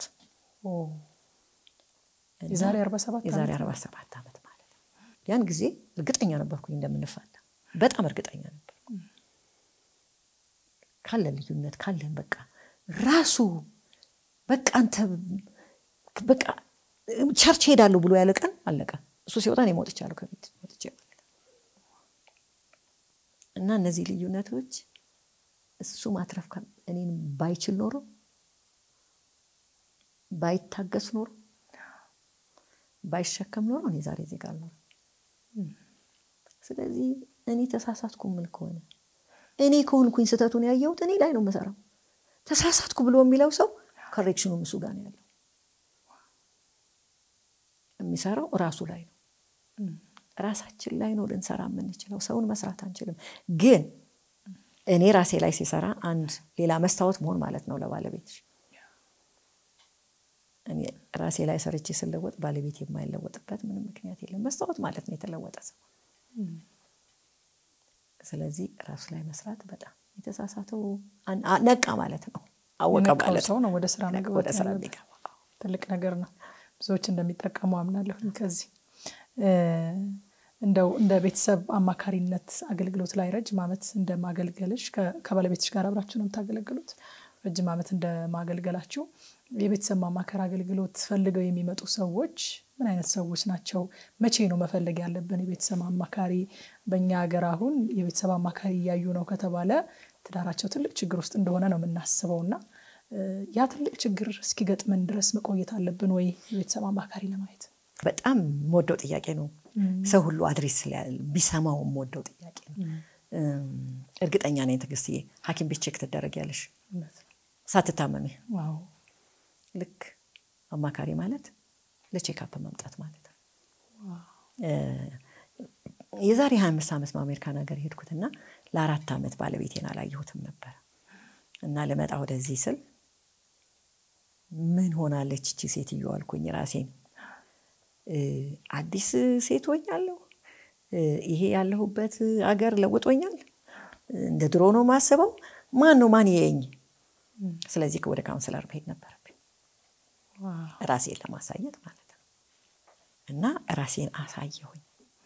የዛሬ አርባ ሰባት የዛሬ አርባ ሰባት ዓመት ማለት ነው ያን ጊዜ እርግጠኛ ነበርኩኝ እንደምንፋታ በጣም እርግጠኛ ነበር ካለን ልዩነት ካለን በቃ ራሱ በቃ አንተ በቃ ቸርች ሄዳለሁ ብሎ ያለ ቀን አለቀ እሱ ሲወጣ እኔ ሞጥቻለሁ ከቤት ሞጥቼ ማለት እና እነዚህ ልዩነቶች እሱ ማትረፍ እኔን ባይችል ኖሮ ባይታገስ ኖሮ ባይሸከም ኖሮ እኔ ዛሬ ዜጋ አልኖርም። ስለዚህ እኔ ተሳሳትኩ ምል ከሆነ እኔ ከሆንኩኝ ስህተቱን ያየሁት እኔ ላይ ነው የምሰራው። ተሳሳትኩ ብሎ የሚለው ሰው ኮሬክሽኑ እሱ ጋር ነው ያለው። የሚሰራው ራሱ ላይ ነው። ራሳችን ላይ ነው ልንሰራ የምንችለው። ሰውን መስራት አንችልም። ግን እኔ ራሴ ላይ ሲሰራ አንድ ሌላ መስታወት መሆን ማለት ነው ለባለቤትሽ እኔ ራሴ ላይ ሰርቼ ስለወጥ ባለቤት የማይለወጥበት ምንም ምክንያት የለም። መስታወት ማለት ነው የተለወጠ ሰው። ስለዚህ ራሱ ላይ መስራት በጣም የተሳሳተው ነቃ ማለት ነው፣ አወቀ ማለት ሰው ነው ወደ ስራ መግባት ወደ ስራ የሚገባ ትልቅ ነገር ነው። ብዙዎች እንደሚጠቀሙ አምናለሁ። ከዚህ እንደው እንደ ቤተሰብ አማካሪነት አገልግሎት ላይ ረጅም ዓመት እንደማገልገልሽ ከባለቤትሽ ጋር አብራችሁ ነው የምታገለግሉት። ረጅም ዓመት እንደማገልገላችሁ የቤተሰብ ማማከር አገልግሎት ፈልገው የሚመጡ ሰዎች ምን አይነት ሰዎች ናቸው? መቼ ነው መፈለግ ያለብን የቤተሰብ አማካሪ? በእኛ ሀገር አሁን የቤተሰብ አማካሪ እያዩ ነው ከተባለ ትዳራቸው ትልቅ ችግር ውስጥ እንደሆነ ነው የምናስበው እና ያ ትልቅ ችግር እስኪገጥመን ድረስ መቆየት አለብን ወይ የቤተሰብ አማካሪ ለማየት? በጣም የምወደው ጥያቄ ነው። ሰው ሁሉ አድሬስ ቢሰማው የምወደው ጥያቄ ነው። እርግጠኛ ነኝ ትዕግስትዬ፣ ሐኪም ቤት ቼክ ትደረጊያለሽ ሳትታመሚ ልክ አማካሪ ማለት ለቼክአፕ መምጣት ማለት ነው። የዛሬ ሀያ አምስት ዓመት ነው አሜሪካን ሀገር ሄድኩትና ለአራት ዓመት ባለቤቴን አላየሁትም ነበር እና ልመጣ ወደዚህ ስል ምን ሆናለች እቺ ሴትዮ አልኩኝ ራሴን። አዲስ ሴት ሆኛለሁ። ይሄ ያለሁበት አገር ለውጦኛል። እንደ ድሮ ነው ማስበው። ማን ነው ማን የኝ? ስለዚህ ወደ ካውንስለር መሄድ ነበረብኝ ራሴን ለማሳየት ማለት ነው። እና ራሴን አሳየሁኝ።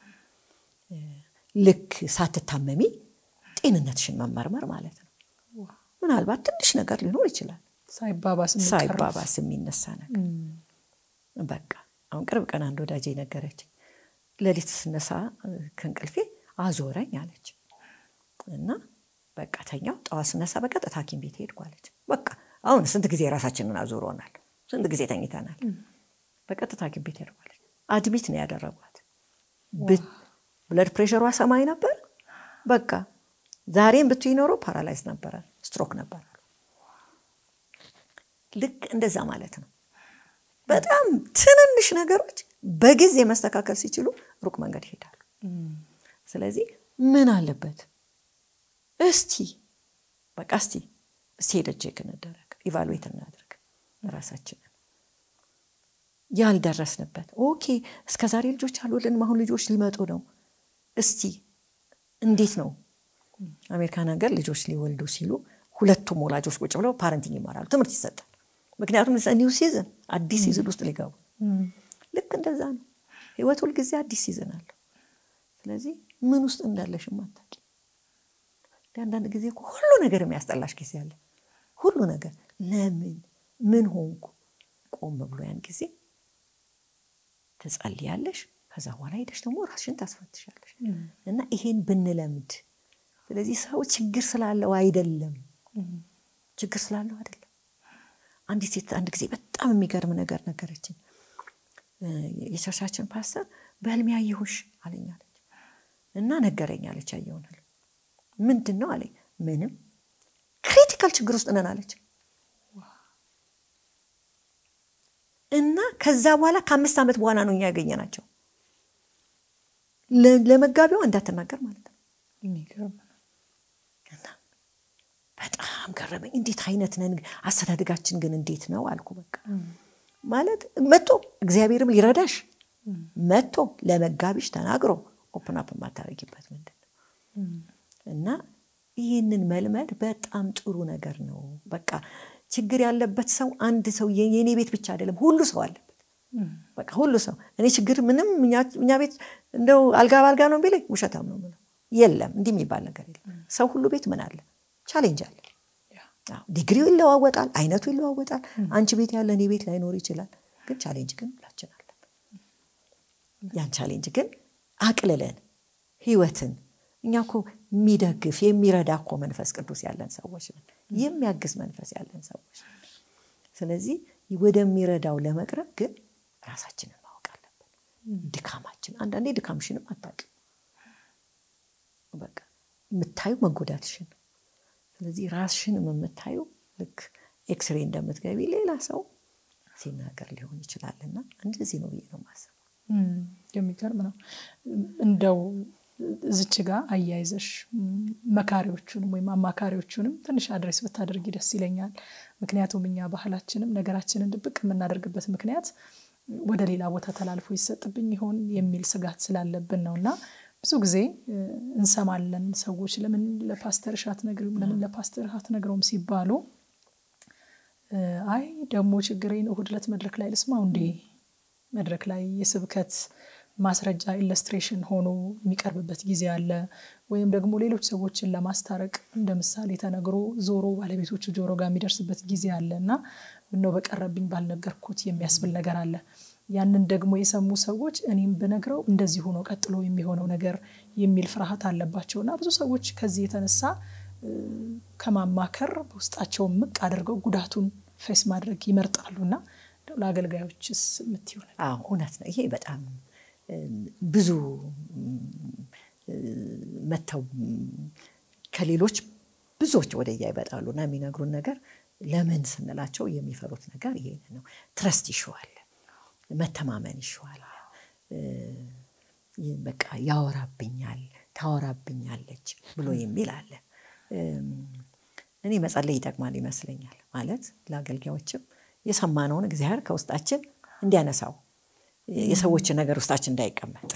ልክ ሳትታመሚ ጤንነትሽን መመርመር ማለት ነው። ምናልባት ትንሽ ነገር ሊኖር ይችላል፣ ሳይባባስ የሚነሳ ነገር። በቃ አሁን ቅርብ ቀን አንድ ወዳጄ ነገረች። ሌሊት ስነሳ ከእንቅልፌ አዞረኝ አለች እና በቃ ተኛው። ጠዋት ስነሳ በቀጥታ ሐኪም ቤት ሄድኩ አለች። በቃ አሁን ስንት ጊዜ ራሳችንን አዙሮናል። ስንት ጊዜ ተኝተናል። በቀጥታ ሐኪም ቤት ሄደዋለች። አድሚት ነው ያደረጓት። ብለድ ፕሬሸሯ ሰማይ ነበር። በቃ ዛሬም ብትይ ኖሮ ፓራላይዝ ነበረ፣ ስትሮክ ነበረ። ልክ እንደዛ ማለት ነው። በጣም ትንንሽ ነገሮች በጊዜ መስተካከል ሲችሉ ሩቅ መንገድ ይሄዳሉ። ስለዚህ ምን አለበት እስቲ በቃ እስቲ እስቲ ሄደን ቼክ እንደረግ፣ ኢቫሉዌት እናድርግ ራሳችንን ያልደረስንበት ኦኬ፣ እስከ ዛሬ ልጆች አልወለድንም፣ አሁን ልጆች ሊመጡ ነው። እስቲ እንዴት ነው አሜሪካን ሀገር ልጆች ሊወልዱ ሲሉ ሁለቱም ወላጆች ቁጭ ብለው ፓረንቲንግ ይማራሉ፣ ትምህርት ይሰጣል። ምክንያቱም ኒው ሲዝን አዲስ ሲዝን ውስጥ ሊገቡ ልክ እንደዛ ነው። ህይወት ሁልጊዜ አዲስ ሲዝን አለው። ስለዚህ ምን ውስጥ እንዳለሽም አታውቂ። አንዳንድ ጊዜ እኮ ሁሉ ነገር የሚያስጠላሽ ጊዜ አለ። ሁሉ ነገር ለምን ምን ሆንኩ? ቆም ብሎ ያን ጊዜ ትጸልያለሽ። ከዛ በኋላ ሄደሽ ደግሞ ራስሽን ታስፈትሻለሽ። እና ይሄን ብንለምድ ስለዚህ ሰው ችግር ስላለው አይደለም፣ ችግር ስላለው አይደለም። አንዲት ሴት አንድ ጊዜ በጣም የሚገርም ነገር ነገረችኝ። የቸርቻችን ፓስተር በህልሜ ያየሁሽ አለኝ አለች እና ነገረኝ አለች። ያየውን ህልም ምንድን ነው አለኝ። ምንም ክሪቲካል ችግር ውስጥ ነን አለች። እና ከዛ በኋላ ከአምስት ዓመት በኋላ ነው እኛ ያገኘናቸው። ለመጋቢዋ እንዳትናገር ማለት ነው። የሚገርም ነው። እና በጣም ገረመኝ። እንዴት አይነት ነን? አስተዳደጋችን ግን እንዴት ነው አልኩ። በቃ ማለት መጥቶ እግዚአብሔርም ሊረዳሽ መጥቶ ለመጋቢሽ ተናግሮ ኦፕን አፕ የማታደርጊበት ምንድን ነው? እና ይህንን መልመድ በጣም ጥሩ ነገር ነው። በቃ ችግር ያለበት ሰው አንድ ሰው የኔ ቤት ብቻ አይደለም፣ ሁሉ ሰው አለበት። በቃ ሁሉ ሰው እኔ ችግር ምንም እኛ ቤት እንደው አልጋ በአልጋ ነው ቢለኝ ውሸታም ነው የምለው። የለም እንዲህ የሚባል ነገር የለም። ሰው ሁሉ ቤት ምን አለ? ቻሌንጅ አለ። ዲግሪው ይለዋወጣል፣ አይነቱ ይለዋወጣል። አንቺ ቤት ያለ እኔ ቤት ላይኖር ይችላል። ግን ቻሌንጅ ግን ሁላችን አለን። ያን ቻሌንጅ ግን አቅልለን ህይወትን እኛ እኮ የሚደግፍ የሚረዳ እኮ መንፈስ ቅዱስ ያለን ሰዎች ነን። የሚያግዝ መንፈስ ያለን ሰዎች ነን። ስለዚህ ወደሚረዳው ለመቅረብ ግን ራሳችንን ማወቅ አለብን። ድካማችን አንዳንዴ ድካምሽንም አታውቂም። በቃ የምታዩ መጎዳትሽን። ስለዚህ ራስሽንም የምታዩ ልክ ኤክስሬ እንደምትገቢ ሌላ ሰው ሲናገር ሊሆን ይችላልና እንደዚህ ነው ብዬ ነው የማስበው። የሚገርም ነው እንደው ዝች ጋር አያይዘሽ መካሪዎቹንም ወይም አማካሪዎቹንም ትንሽ አድሬስ ብታደርጊ ደስ ይለኛል። ምክንያቱም እኛ ባህላችንም ነገራችንን ድብቅ የምናደርግበት ምክንያት ወደ ሌላ ቦታ ተላልፎ ይሰጥብኝ ይሆን የሚል ስጋት ስላለብን ነው እና ብዙ ጊዜ እንሰማለን ሰዎች ለምን ለፓስተርሽ አትነግሪውም፣ ለምን ለፓስተርህ አትነግረውም ሲባሉ አይ ደግሞ ችግሬን እሑድ ዕለት መድረክ ላይ ልስማው እንዴ መድረክ ላይ የስብከት ማስረጃ ኢለስትሬሽን ሆኖ የሚቀርብበት ጊዜ አለ። ወይም ደግሞ ሌሎች ሰዎችን ለማስታረቅ እንደ ምሳሌ ተነግሮ ዞሮ ባለቤቶቹ ጆሮ ጋር የሚደርስበት ጊዜ አለ እና ምነው በቀረብኝ ባልነገርኩት የሚያስብል ነገር አለ። ያንን ደግሞ የሰሙ ሰዎች እኔም ብነግረው እንደዚህ ሆኖ ቀጥሎ የሚሆነው ነገር የሚል ፍርሃት አለባቸው እና ብዙ ሰዎች ከዚህ የተነሳ ከማማከር በውስጣቸው ምቅ አድርገው ጉዳቱን ፌስ ማድረግ ይመርጣሉ እና ለአገልጋዮችስ የምትይው ነገር? አዎ እውነት ነው። ይሄ በጣም ብዙ መተው ከሌሎች ብዙዎች ወደያ ይመጣሉ እና የሚነግሩን ነገር ለምን ስንላቸው የሚፈሩት ነገር ይሄ ነው። ትረስት ይሸዋል፣ መተማመን ይሸዋል። በቃ ያወራብኛል፣ ታወራብኛለች ብሎ የሚል አለ። እኔ መጸለይ ይጠቅማል ይመስለኛል። ማለት ለአገልጋዮችም የሰማነውን እግዚአብሔር ከውስጣችን እንዲያነሳው የሰዎችን ነገር ውስጣችን እንዳይቀመጥ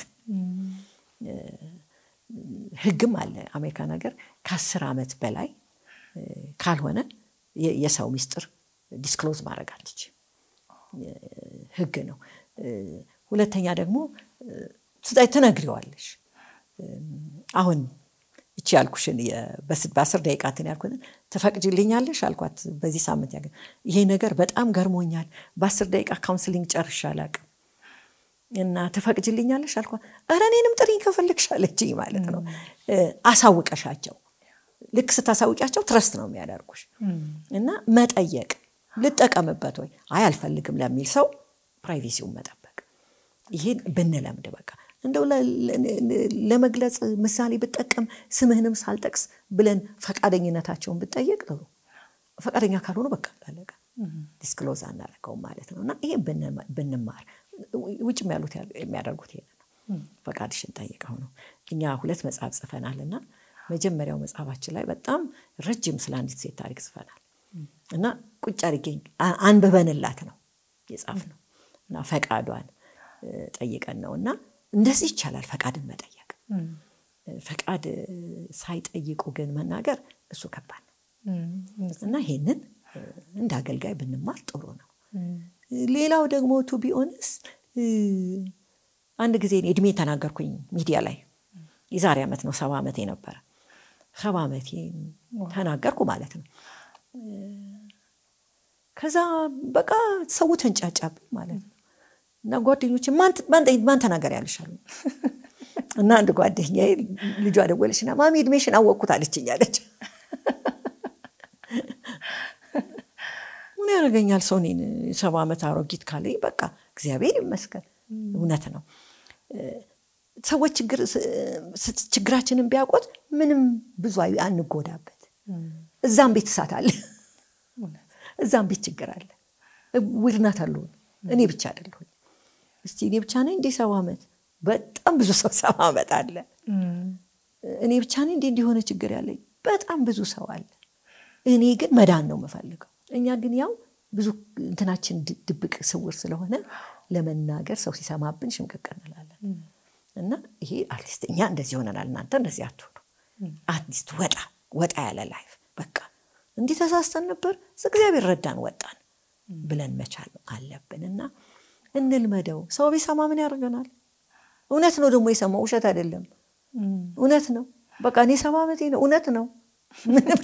ሕግም አለ አሜሪካን ሀገር ከአስር ዓመት በላይ ካልሆነ የሰው ሚስጥር ዲስክሎዝ ማድረግ አትችም። ሕግ ነው። ሁለተኛ ደግሞ ትነግሪዋለሽ። አሁን እቺ ያልኩሽን በአስር ደቂቃ እንትን ያልኩትን ትፈቅጅልኛለሽ አልኳት። በዚህ ሳምንት ያገ ይሄ ነገር በጣም ገርሞኛል። በአስር ደቂቃ ካውንስሊንግ ጨርሼ አላውቅም እና ትፈቅጅልኛለሽ አልኳት። ኧረ እኔንም ጥሪኝ ከፈለግሽ አለችኝ ማለት ነው። አሳውቀሻቸው ልክ ስታሳውቂያቸው ትረስት ነው የሚያደርጉሽ እና መጠየቅ ልጠቀምበት ወይ አይ አልፈልግም ለሚል ሰው ፕራይቬሲውን መጠበቅ ይሄን ብንለምድ በቃ እንደው ለመግለጽ ምሳሌ ብጠቀም ስምህንም ሳልጠቅስ ብለን ፈቃደኝነታቸውን ብጠየቅ ጥሩ ፈቃደኛ ካልሆኑ በቃ አለቀ ዲስክሎዝ አናደርገውም ማለት ነው እና ይሄ ብንማር ውጭም ያሉት የሚያደርጉት ይሄን ነው ፈቃድሽን ጠይቀው ነው እኛ ሁለት መጽሐፍ ጽፈናል እና መጀመሪያው መጽሐፋችን ላይ በጣም ረጅም ስለ አንዲት ሴት ታሪክ ጽፈናል እና ቁጭ አድርጌ አንብበንላት ነው የጻፍ ነው እና ፈቃዷን ጠይቀን ነው እና እንደዚህ ይቻላል ፈቃድን መጠየቅ ፈቃድ ሳይጠይቁ ግን መናገር እሱ ከባድ ነው እና ይሄንን እንደ አገልጋይ ብንማር ጥሩ ነው ሌላው ደግሞ ቱ ቢኦንስ አንድ ጊዜ እድሜ ተናገርኩኝ ሚዲያ ላይ የዛሬ ዓመት ነው ሰባ ዓመቴ ነበረ ሰባ ዓመቴ ተናገርኩ ማለት ነው ከዛ በቃ ሰው ተንጫጫብኝ ማለት ነው እና ጓደኞች ማን ተናገር ያልሻሉ እና አንድ ጓደኛ ልጇ ደወለችና ማሚ እድሜሽን አወቅኩት አለችኝ አለች ምን ያደርገኛል ሰው እኔን ሰባ ዓመት አሮጊት ካለኝ በቃ እግዚአብሔር ይመስገን እውነት ነው ሰዎች ችግራችንን ቢያውቁት ምንም ብዙ አንጎዳበት እዛም ቤት እሳት አለ እዛም ቤት ችግር አለ ውድናት አለሁን እኔ ብቻ አይደለሁኝ እስቲ እኔ ብቻ ነኝ እንዴ ሰባ ዓመት በጣም ብዙ ሰው ሰባ ዓመት አለ እኔ ብቻ ነኝ እንዴ እንዲሆነ ችግር ያለኝ በጣም ብዙ ሰው አለ እኔ ግን መዳን ነው የምፈልገው እኛ ግን ያው ብዙ እንትናችን ድብቅ ስውር ስለሆነ ለመናገር ሰው ሲሰማብን ሽምቅቅ እንላለን እና ይሄ አትሊስት እኛ እንደዚህ ሆነናል እናንተ እንደዚህ አትሆኑ አትሊስት ወጣ ወጣ ያለ ላይፍ በቃ እንዲህ ተሳስተን ነበር እግዚአብሔር ረዳን ወጣን ብለን መቻል አለብን እና እንልመደው ሰው ቢሰማ ምን ያደርገናል እውነት ነው ደግሞ የሰማው ውሸት አይደለም እውነት ነው በቃ እኔ ሰባ ዓመቴ ነው እውነት ነው ምንም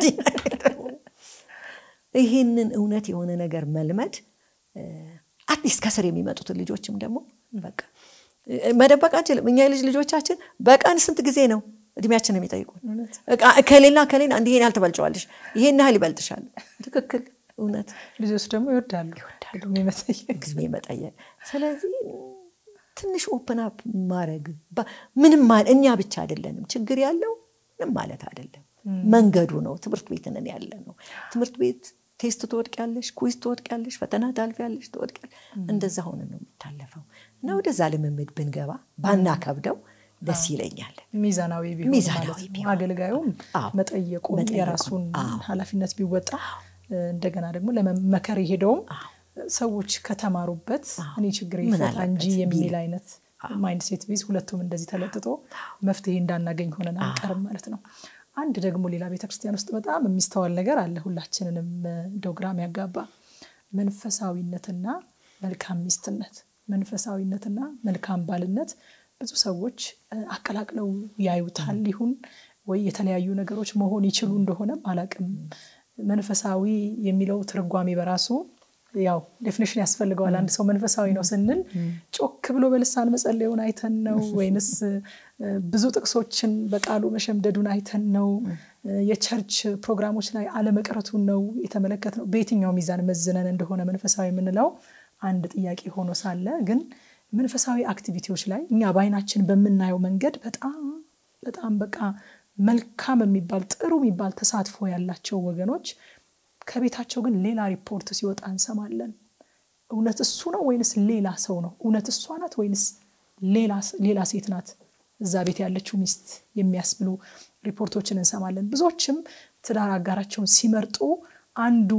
ይህንን እውነት የሆነ ነገር መልመድ አትሊስት ከስር የሚመጡትን ልጆችም ደግሞ በቃ መደበቅ አንችልም እኛ የልጅ ልጆቻችን በቀን ስንት ጊዜ ነው እድሜያችን የሚጠይቁን ከሌላ ከሌላ እንዲህ ይሄን ያህል ትበልጨዋለሽ ይሄን ያህል ይበልጥሻል ትክክል እውነት ልጆች ደግሞ ይወዳሉ ጊዜ መጠየቅ ስለዚህ ትንሽ ኦፕን አፕ ማድረግ ምንም እኛ ብቻ አይደለንም ችግር ያለው ምንም ማለት አይደለም መንገዱ ነው ትምህርት ቤትንን ያለ ነው ትምህርት ቤት ቴስት ትወድቂያለሽ ኩዝ ትወድቂያለሽ ፈተና ታልፊያለሽ ትወድቂያለሽ እንደዛ ሆነ ነው የሚታለፈው እና ወደዛ ልምምድ ብንገባ ባናከብደው ደስ ይለኛል ሚዛናዊ ቢሆን ሚዛናዊ ማለት ነው አገልጋዩም መጠየቁን የራሱን ኃላፊነት ቢወጣ እንደገና ደግሞ ለመመከር የሄደውም ሰዎች ከተማሩበት እኔ ችግር ይፈታ እንጂ የሚል አይነት ማይንድ ሴት ቢዝ ሁለቱም እንደዚህ ተለጥጦ መፍትሄ እንዳናገኝ ሆነን አንቀርም ማለት ነው አንድ ደግሞ ሌላ ቤተክርስቲያን ውስጥ በጣም የሚስተዋል ነገር አለ ሁላችንንም እንደው ግራም ያጋባ መንፈሳዊነትና መልካም ሚስትነት መንፈሳዊነትና መልካም ባልነት ብዙ ሰዎች አቀላቅለው ያዩታል ይሁን ወይ የተለያዩ ነገሮች መሆን ይችሉ እንደሆነ አላቅም መንፈሳዊ የሚለው ትርጓሜ በራሱ ያው ዴፊኒሽን ያስፈልገዋል አንድ ሰው መንፈሳዊ ነው ስንል ጮክ ብሎ በልሳን መጸለዩን አይተን ነው ወይንስ ብዙ ጥቅሶችን በቃሉ መሸምደዱን አይተን ነው የቸርች ፕሮግራሞች ላይ አለመቅረቱን ነው የተመለከት ነው በየትኛው ሚዛን መዝነን እንደሆነ መንፈሳዊ የምንለው አንድ ጥያቄ ሆኖ ሳለ ግን መንፈሳዊ አክቲቪቲዎች ላይ እኛ በአይናችን በምናየው መንገድ በጣም በጣም በቃ መልካም የሚባል ጥሩ የሚባል ተሳትፎ ያላቸው ወገኖች ከቤታቸው ግን ሌላ ሪፖርት ሲወጣ እንሰማለን እውነት እሱ ነው ወይንስ ሌላ ሰው ነው እውነት እሷ ናት ወይንስ ሌላ ሴት ናት እዛ ቤት ያለችው ሚስት የሚያስብሉ ሪፖርቶችን እንሰማለን ብዙዎችም ትዳር አጋራቸውን ሲመርጡ አንዱ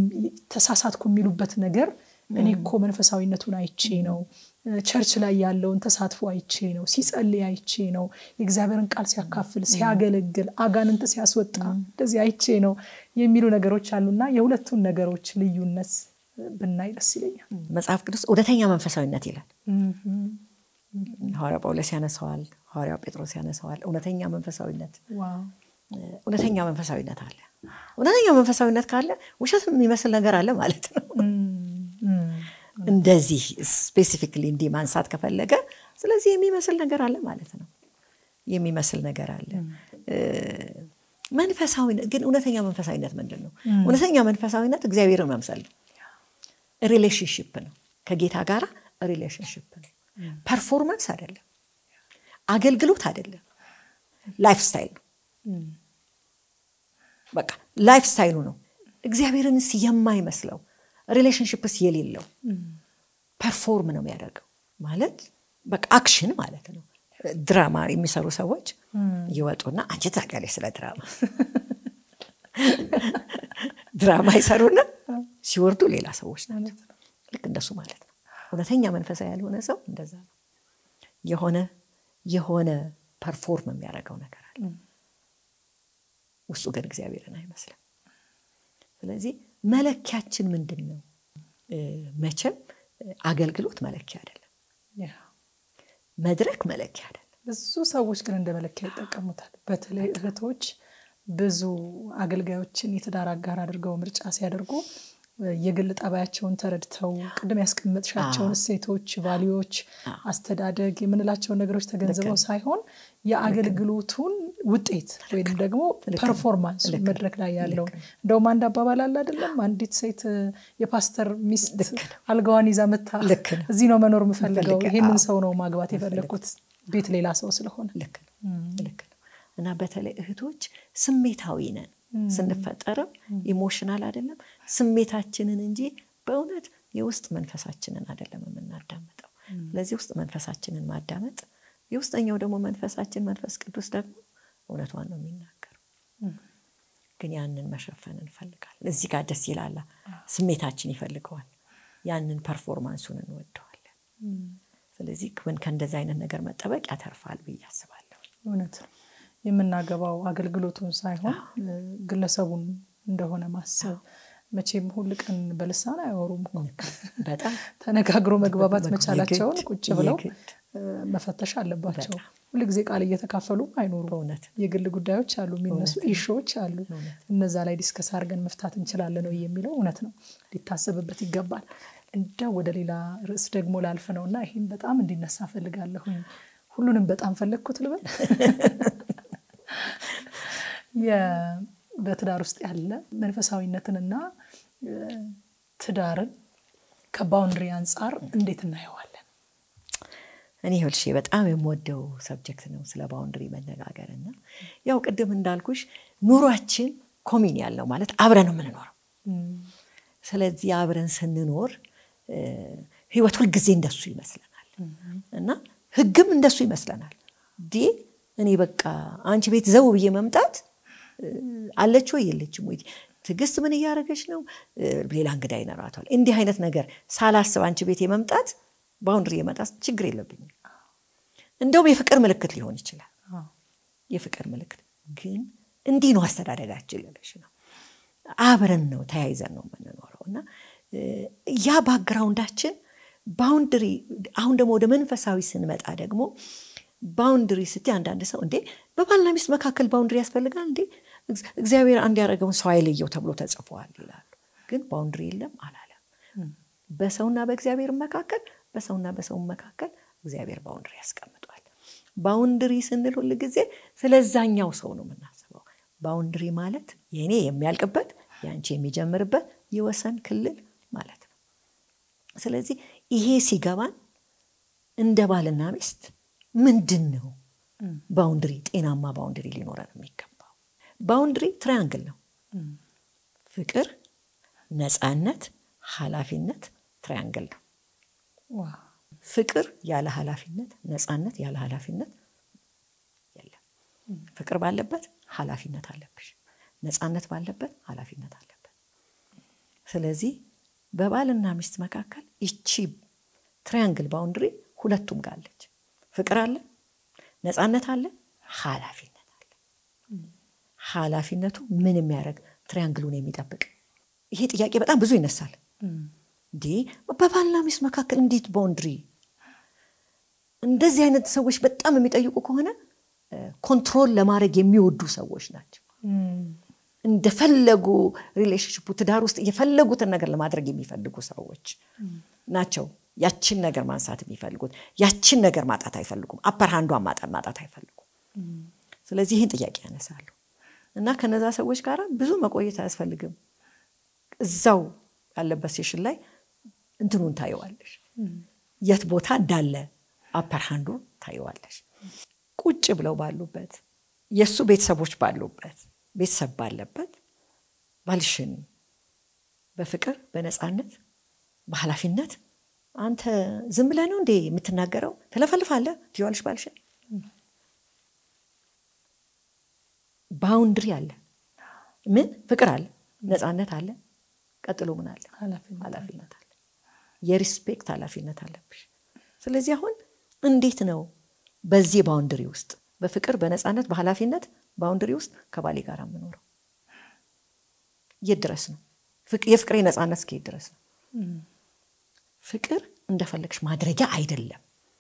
ተሳሳትኩ የሚሉበት ነገር እኔ እኮ መንፈሳዊነቱን አይቼ ነው ቸርች ላይ ያለውን ተሳትፎ አይቼ ነው ሲጸልይ አይቼ ነው የእግዚአብሔርን ቃል ሲያካፍል ሲያገለግል አጋንንት ሲያስወጣ እንደዚህ አይቼ ነው የሚሉ ነገሮች አሉና የሁለቱን ነገሮች ልዩነት ብናይ ደስ ይለኛል መጽሐፍ ቅዱስ እውነተኛ መንፈሳዊነት ይላል ሐዋርያ ጳውሎስ ያነሰዋል ሐዋርያው ጴጥሮስ ያነሰዋል እውነተኛ መንፈሳዊነት እውነተኛ መንፈሳዊነት አለ እውነተኛ መንፈሳዊነት ካለ ውሸት የሚመስል ነገር አለ ማለት ነው እንደዚህ ስፔሲፊክሊ እንዲህ ማንሳት ከፈለገ ስለዚህ የሚመስል ነገር አለ ማለት ነው የሚመስል ነገር አለ መንፈሳዊነት ግን እውነተኛ መንፈሳዊነት ምንድን ነው? እውነተኛ መንፈሳዊነት እግዚአብሔርን መምሰል ነው። ሪሌሽንሽፕ ነው። ከጌታ ጋር ሪሌሽንሽፕ ነው። ፐርፎርማንስ አይደለም፣ አገልግሎት አይደለም፣ ላይፍ ስታይል ነው። በቃ ላይፍ ስታይሉ ነው። እግዚአብሔርንስ የማይመስለው ሪሌሽንሽፕስ የሌለው ፐርፎርም ነው የሚያደርገው ማለት በቃ አክሽን ማለት ነው። ድራማ የሚሰሩ ሰዎች ይወጡና አንቺ ታውቂያለሽ ስለ ድራማ ድራማ ይሰሩና ሲወርዱ ሌላ ሰዎች ናቸው። ልክ እንደሱ ማለት ነው። እውነተኛ መንፈሳዊ ያልሆነ ሰው እንደዛ ነው። የሆነ የሆነ ፐርፎርም የሚያደርገው ነገር አለ፣ ውስጡ ግን እግዚአብሔርን አይመስልም። ስለዚህ መለኪያችን ምንድን ነው? መቼም አገልግሎት መለኪያ አይደለም። መድረክ መለኪያ አይደለም። ብዙ ሰዎች ግን እንደ መለኪያ ይጠቀሙታል። በተለይ እህቶች ብዙ አገልጋዮችን የትዳር አጋር አድርገው ምርጫ ሲያደርጉ የግል ጠባያቸውን ተረድተው ቅድም ያስቀመጥሻቸውን እሴቶች፣ ቫሊዎች፣ አስተዳደግ የምንላቸውን ነገሮች ተገንዝበው ሳይሆን የአገልግሎቱን ውጤት ወይም ደግሞ ፐርፎርማንስ መድረክ ላይ ያለውን እንደውም አንድ አባባል አለ አይደለም? አንዲት ሴት የፓስተር ሚስት አልጋዋን ይዛ መታ እዚህ ነው መኖር የምፈልገው፣ ይህንን ሰው ነው ማግባት የፈለግኩት ቤት ሌላ ሰው ስለሆነ ልክ ነው ልክ ነው። እና በተለይ እህቶች ስሜታዊ ነን ስንፈጠርም ኢሞሽናል አይደለም ስሜታችንን እንጂ በእውነት የውስጥ መንፈሳችንን አይደለም የምናዳምጠው። ስለዚህ ውስጥ መንፈሳችንን ማዳመጥ የውስጠኛው ደግሞ መንፈሳችን መንፈስ ቅዱስ ደግሞ እውነቷን ነው የሚናገረው። ግን ያንን መሸፈን እንፈልጋለን። እዚህ ጋር ደስ ይላላ ስሜታችን ይፈልገዋል። ያንን ፐርፎርማንሱን እንወደዋለን። ስለዚህ ከእንደዚህ አይነት ነገር መጠበቅ ያተርፋል ብዬ አስባለሁ። እውነት ነው። የምናገባው አገልግሎቱን ሳይሆን ግለሰቡን እንደሆነ ማሰብ። መቼም ሁል ቀን በልሳን አያወሩም። በጣም ተነጋግሮ መግባባት መቻላቸውን ቁጭ ብለው መፈተሽ አለባቸው። ሁል ጊዜ ቃል እየተካፈሉ አይኖሩም። በእውነት የግል ጉዳዮች አሉ፣ የሚነሱ ኢሾዎች አሉ። እነዛ ላይ ዲስከስ አድርገን መፍታት እንችላለን ወይ የሚለው እውነት ነው፣ ሊታሰብበት ይገባል። እንደ ወደ ሌላ ርዕስ ደግሞ ላልፍ ነው እና ይህም በጣም እንዲነሳ ፈልጋለሁኝ። ሁሉንም በጣም ፈለግኩት ልበል በትዳር ውስጥ ያለ መንፈሳዊነትንና ትዳርን ከባውንድሪ አንጻር እንዴት እናየዋለን? እኔ ይኸውልሽ በጣም የምወደው ሰብጀክት ነው ስለ ባውንድሪ መነጋገር እና ያው ቅድም እንዳልኩሽ ኑሯችን ኮሚን ያለው ማለት አብረን ነው የምንኖረው። ስለዚህ አብረን ስንኖር ህይወት ሁልጊዜ እንደሱ ይመስለናል እና ህግም እንደሱ ይመስለናል። ዲ እኔ በቃ አንቺ ቤት ዘው ብዬ መምጣት አለች ወይ የለችም ወይ ትዕግስት ምን እያደረገች ነው ሌላ እንግዳ ይኖራታል እንዲህ አይነት ነገር ሳላስብ አንቺ ቤት የመምጣት ባውንድሪ የመጣት ችግር የለብኝም እንደውም የፍቅር ምልክት ሊሆን ይችላል የፍቅር ምልክት ግን እንዲህ ነው አስተዳደጋችን ልልሽ ነው አብረን ነው ተያይዘን ነው የምንኖረው እና ያ ባክግራውንዳችን ባውንድሪ አሁን ደግሞ ወደ መንፈሳዊ ስንመጣ ደግሞ ባውንድሪ ስቲ አንዳንድ ሰው እንዴ በባልና ሚስት መካከል ባውንድሪ ያስፈልጋል እንዴ እግዚአብሔር አንድ ያደረገውን ሰው አይለየው ተብሎ ተጽፏል ይላሉ ግን ባውንድሪ የለም አላለም በሰውና በእግዚአብሔር መካከል በሰውና በሰው መካከል እግዚአብሔር ባውንድሪ ያስቀምጧል ባውንድሪ ስንል ሁል ጊዜ ስለዛኛው ሰው ነው የምናስበው ባውንድሪ ማለት የእኔ የሚያልቅበት የአንቺ የሚጀምርበት የወሰን ክልል ማለት ነው ስለዚህ ይሄ ሲገባን እንደ ባልና ሚስት ምንድን ነው ባውንድሪ ጤናማ ባውንድሪ ሊኖረን የሚገባው ባውንድሪ ትራያንግል ነው ፍቅር ነፃነት ኃላፊነት ትራያንግል ነው ፍቅር ያለ ኃላፊነት ነፃነት ያለ ኃላፊነት የለም ፍቅር ባለበት ኃላፊነት አለብሽ ነፃነት ባለበት ኃላፊነት አለበት ስለዚህ በባልና ሚስት መካከል ይቺ ትራያንግል ባውንድሪ ሁለቱም ጋር አለች ፍቅር አለ ነፃነት አለ ኃላፊነት አለ ኃላፊነቱ ምን የሚያደርግ ትሪያንግሉን የሚጠብቅ ይሄ ጥያቄ በጣም ብዙ ይነሳል እንዴ በባልና ሚስት መካከል እንዴት ባውንድሪ እንደዚህ አይነት ሰዎች በጣም የሚጠይቁ ከሆነ ኮንትሮል ለማድረግ የሚወዱ ሰዎች ናቸው እንደፈለጉ ሪሌሽንሽፑ ትዳር ውስጥ የፈለጉትን ነገር ለማድረግ የሚፈልጉ ሰዎች ናቸው ያችን ነገር ማንሳት የሚፈልጉት ያችን ነገር ማጣት አይፈልጉም አፐር ሃንዷን ማጣት አይፈልጉም ስለዚህ ይህን ጥያቄ ያነሳሉ እና ከነዛ ሰዎች ጋር ብዙ መቆየት አያስፈልግም። እዛው ያለበት ሴሽን ላይ እንትኑን ታየዋለሽ፣ የት ቦታ እንዳለ አፐርሃንዱ ታየዋለሽ። ቁጭ ብለው ባሉበት የእሱ ቤተሰቦች ባሉበት ቤተሰብ ባለበት ባልሽን በፍቅር በነፃነት በኃላፊነት አንተ ዝም ብለህ ነው እንዴ የምትናገረው? ትለፈልፋለህ ትይዋለሽ ባልሽን። ባውንድሪ አለ፣ ምን ፍቅር አለ፣ ነፃነት አለ። ቀጥሎ ምን አለ? ኃላፊነት አለ። የሪስፔክት ኃላፊነት አለብሽ። ስለዚህ አሁን እንዴት ነው በዚህ ባውንድሪ ውስጥ በፍቅር በነፃነት በኃላፊነት ባውንድሪ ውስጥ ከባሌ ጋር የምኖረው? የት ድረስ ነው የፍቅሬ ነፃነት እስከየት ድረስ ነው? ፍቅር እንደፈለግሽ ማድረጊያ አይደለም።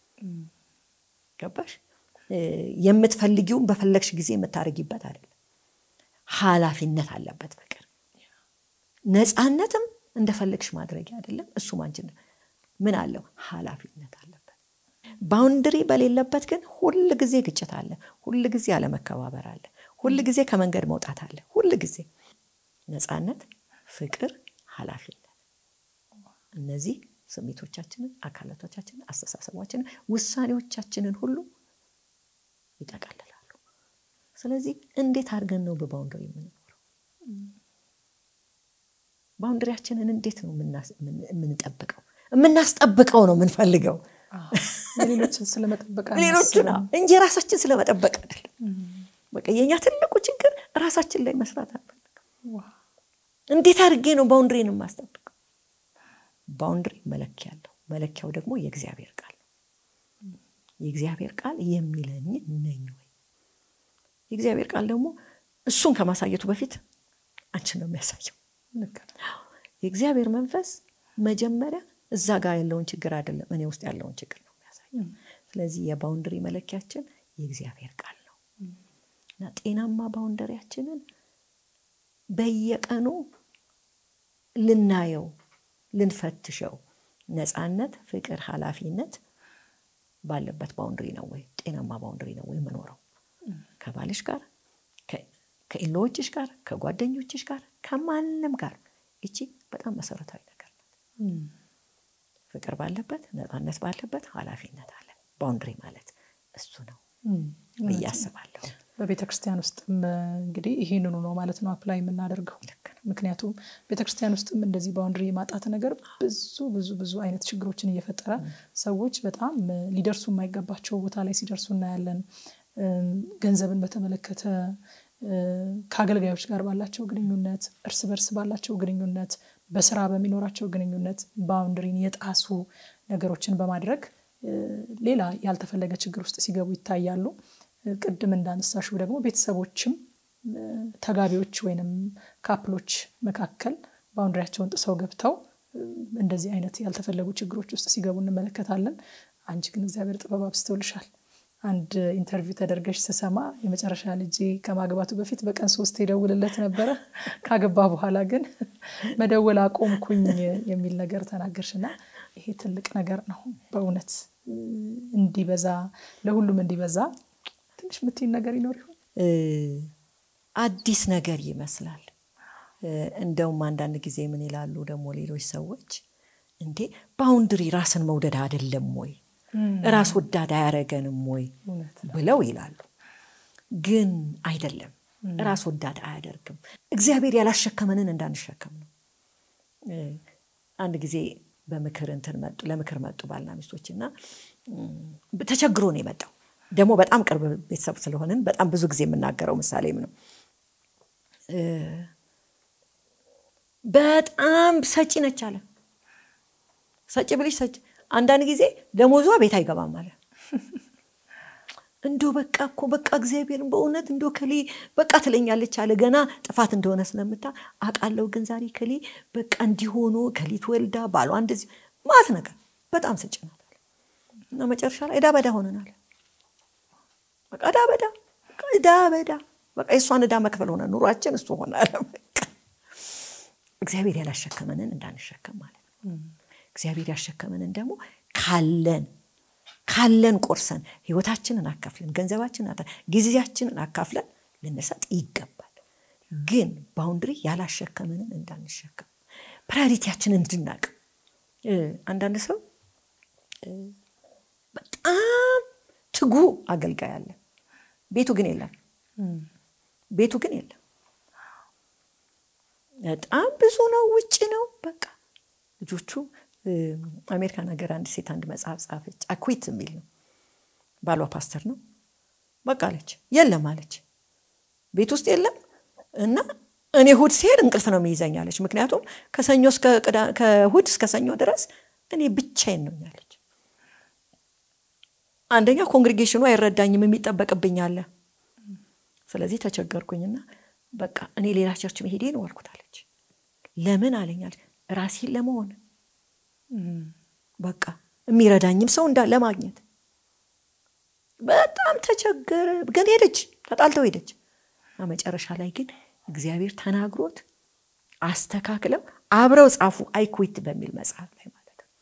ገባሽ? የምትፈልጊውን በፈለግሽ ጊዜ የምታደርጊበት አይደለም። ኃላፊነት አለበት ፍቅር። ነፃነትም እንደፈለግሽ ማድረጊያ አይደለም። እሱም አንቺ ምን አለው? ኃላፊነት አለበት። ባውንድሪ በሌለበት ግን ሁል ጊዜ ግጭት አለ፣ ሁል ጊዜ አለመከባበር አለ፣ ሁል ጊዜ ከመንገድ መውጣት አለ። ሁል ጊዜ ነፃነት፣ ፍቅር፣ ኃላፊነት እነዚህ ስሜቶቻችንን፣ አካላቶቻችንን፣ አስተሳሰባችንን፣ ውሳኔዎቻችንን ሁሉ ይጠቃልላሉ። ስለዚህ እንዴት አድርገን ነው በባውንደሪ የምንኖረው? ባውንደሪያችንን እንዴት ነው የምንጠብቀው? የምናስጠብቀው ነው የምንፈልገው ሌሎችን ስለመጠበቅ ሌሎችን እንጂ ራሳችን ስለመጠበቅ አይደለም። በቃ የእኛ ትልቁ ችግር ራሳችን ላይ መስራት አንፈልግም። እንዴት አድርጌ ነው ባውንድሪን የማስጠብቀው? ባውንድሪ መለኪያ አለው። መለኪያው ደግሞ የእግዚአብሔር ቃል ነው። የእግዚአብሔር ቃል የሚለኝ ነኝ ወይ? የእግዚአብሔር ቃል ደግሞ እሱን ከማሳየቱ በፊት አንቺን ነው የሚያሳየው። የእግዚአብሔር መንፈስ መጀመሪያ እዛ ጋር ያለውን ችግር አይደለም፣ እኔ ውስጥ ያለውን ችግር ነው የሚያሳየው። ስለዚህ የባውንድሪ መለኪያችን የእግዚአብሔር ቃል ነው እና ጤናማ ባውንደሪያችንን በየቀኑ ልናየው ልንፈትሸው ነፃነት፣ ፍቅር፣ ኃላፊነት ባለበት ባውንድሪ ነው ወይ ጤናማ ባውንድሪ ነው ወይ የምኖረው ከባልሽ ጋር ከኢሎዎችሽ ጋር ከጓደኞችሽ ጋር ከማንም ጋር ይቺ በጣም መሰረታዊ ነገር ናት። ፍቅር ባለበት ነፃነት ባለበት ኃላፊነት አለ። ባውንድሪ ማለት እሱ ነው ብዬ አስባለሁ። በቤተ ክርስቲያን ውስጥም እንግዲህ ይህንኑ ነው ማለት ነው አፕላይ የምናደርገው። ምክንያቱም ቤተ ክርስቲያን ውስጥም እንደዚህ ባውንድሪ የማጣት ነገር ብዙ ብዙ ብዙ አይነት ችግሮችን እየፈጠረ ሰዎች በጣም ሊደርሱ የማይገባቸው ቦታ ላይ ሲደርሱ እናያለን። ገንዘብን በተመለከተ ከአገልጋዮች ጋር ባላቸው ግንኙነት፣ እርስ በርስ ባላቸው ግንኙነት፣ በስራ በሚኖራቸው ግንኙነት ባውንድሪን የጣሱ ነገሮችን በማድረግ ሌላ ያልተፈለገ ችግር ውስጥ ሲገቡ ይታያሉ። ቅድም እንዳነሳሽው ደግሞ ቤተሰቦችም ተጋቢዎች ወይንም ካፕሎች መካከል ባውንድሪያቸውን ጥሰው ገብተው እንደዚህ አይነት ያልተፈለጉ ችግሮች ውስጥ ሲገቡ እንመለከታለን። አንቺ ግን እግዚአብሔር ጥበብ አብዝቶልሻል። አንድ ኢንተርቪው ተደርገሽ ስሰማ የመጨረሻ ልጄ ከማግባቱ በፊት በቀን ሶስት የደውልለት ነበረ፣ ካገባ በኋላ ግን መደወል አቆምኩኝ የሚል ነገር ተናገርሽና ይሄ ትልቅ ነገር ነው በእውነት እንዲበዛ ለሁሉም እንዲበዛ ትንሽ የምትይን ነገር ይኖር ይሆን? አዲስ ነገር ይመስላል። እንደውም አንዳንድ ጊዜ ምን ይላሉ ደግሞ ሌሎች ሰዎች እንዴ ባውንድሪ ራስን መውደድ አይደለም ወይ ራስ ወዳድ አያረገንም ወይ ብለው ይላሉ። ግን አይደለም፣ ራስ ወዳድ አያደርግም። እግዚአብሔር ያላሸከመንን እንዳንሸከም ነው። አንድ ጊዜ በምክር እንትን መጡ ለምክር መጡ ባልና ሚስቶች እና ተቸግሮ ነው የመጣው። ደግሞ በጣም ቅርብ ቤተሰብ ስለሆንን በጣም ብዙ ጊዜ የምናገረው ምሳሌም ነው። በጣም ሰጪ ነች አለ። ሰጪ ብልሽ ሰጪ አንዳንድ ጊዜ ደሞዟ ቤት አይገባም አለ። እንዶ በቃ እኮ በቃ እግዚአብሔርን በእውነት እንዶ ከሌ በቃ ትለኛለች አለ። ገና ጥፋት እንደሆነ ስለምታ አውቃለሁ። ግን ዛሬ ከሌ በቃ እንዲሆኑ ከሊት ወልዳ ባሏ እንደዚህ ማት ነገር በጣም ሰጪ ናት አለ እና መጨረሻ ላይ እዳ በዳ ሆነናል። በቃ እዳ በዳ እዳ በዳ በቃ የእሷን እዳ መክፈል ሆነ ኑሯችን እሱ ሆነ አለ። እግዚአብሔር ያላሸከመንን እንዳንሸከም ማለት ነው። እግዚአብሔር ያሸከመንን ደግሞ ካለን ካለን ቆርሰን ህይወታችንን አካፍለን ገንዘባችንን ጊዜያችንን አካፍለን ልንሰጥ ይገባል። ግን ባውንድሪ ያላሸከመንን እንዳንሸከም ፕራዮሪቲያችንን እንድናቅ አንዳንድ ሰው በጣም ትጉ አገልጋይ አለ ቤቱ ግን የለም ቤቱ ግን የለም በጣም ብዙ ነው ውጭ ነው በቃ ልጆቹ አሜሪካን ሀገር አንድ ሴት አንድ መጽሐፍ ጻፈች አኩዊት የሚል ነው ባሏ ፓስተር ነው በቃ አለች የለም አለች ቤት ውስጥ የለም እና እኔ እሑድ ሲሄድ እንቅልፍ ነው የሚይዘኝ አለች ምክንያቱም ከሰኞ ከእሑድ እስከ ሰኞ ድረስ እኔ ብቻዬን ነው ያለች አንደኛ ኮንግሪጌሽኑ አይረዳኝም የሚጠበቅብኝ አለ ስለዚህ ተቸገርኩኝና በቃ እኔ ሌላ ቸርች መሄዴ ነው አልኩታለች ለምን አለኛል ራሴን ለመሆን በቃ የሚረዳኝም ሰው እንዳ ለማግኘት በጣም ተቸገረ ግን ሄደች ተጣልተው ሄደች መጨረሻ ላይ ግን እግዚአብሔር ተናግሮት አስተካክለው አብረው ጻፉ አይኩዊት በሚል መጽሐፍ ላይ ማለት ነው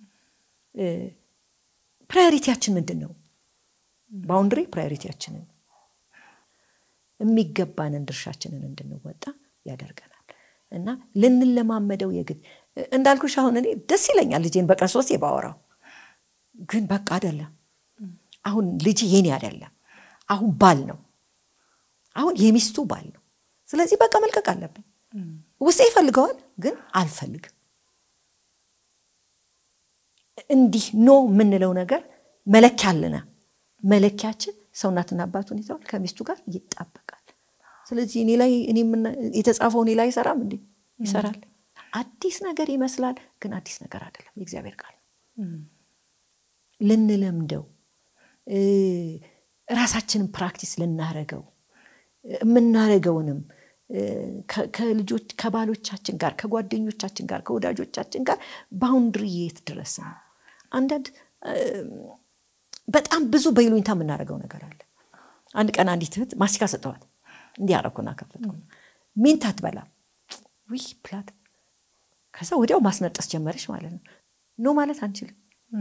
ፕራዮሪቲያችን ምንድን ነው ባውንድሪ ፕራዮሪቲያችንን የሚገባንን ድርሻችንን እንድንወጣ ያደርገናል እና ልንለማመደው የግድ እንዳልኩሽ አሁን እኔ ደስ ይለኛል ልጄን በቀን ሶስት ባወራው ግን በቃ አይደለም አሁን ልጅ የኔ አይደለም አሁን ባል ነው አሁን የሚስቱ ባል ነው ስለዚህ በቃ መልቀቅ አለብን ውስጤ ይፈልገዋል ግን አልፈልግም እንዲህ ኖ የምንለው ነገር መለኪያ አለና መለኪያችን ሰውናትና አባቱን ይተዋል ከሚስቱ ጋር ይጣበቃል ስለዚህ እኔ ላይ የተጻፈው እኔ ላይ አይሰራም እንዴ ይሰራል አዲስ ነገር ይመስላል ግን አዲስ ነገር አይደለም የእግዚአብሔር ቃል ልንለምደው ራሳችንን ፕራክቲስ ልናረገው የምናረገውንም ከልጆች ከባሎቻችን ጋር ከጓደኞቻችን ጋር ከወዳጆቻችን ጋር ባውንድሪ የት ድረስ ነው አንዳንድ በጣም ብዙ በይሉኝታ የምናደርገው ነገር አለ አንድ ቀን አንዲት እህት ማስቲካ ሰጠዋት እንዲህ አረኩና ከፈትኩ ሚንት አትበላም ዊ ፕላት ከዛ ወዲያው ማስነጠስ ጀመረች ማለት ነው ኖ ማለት አንችልም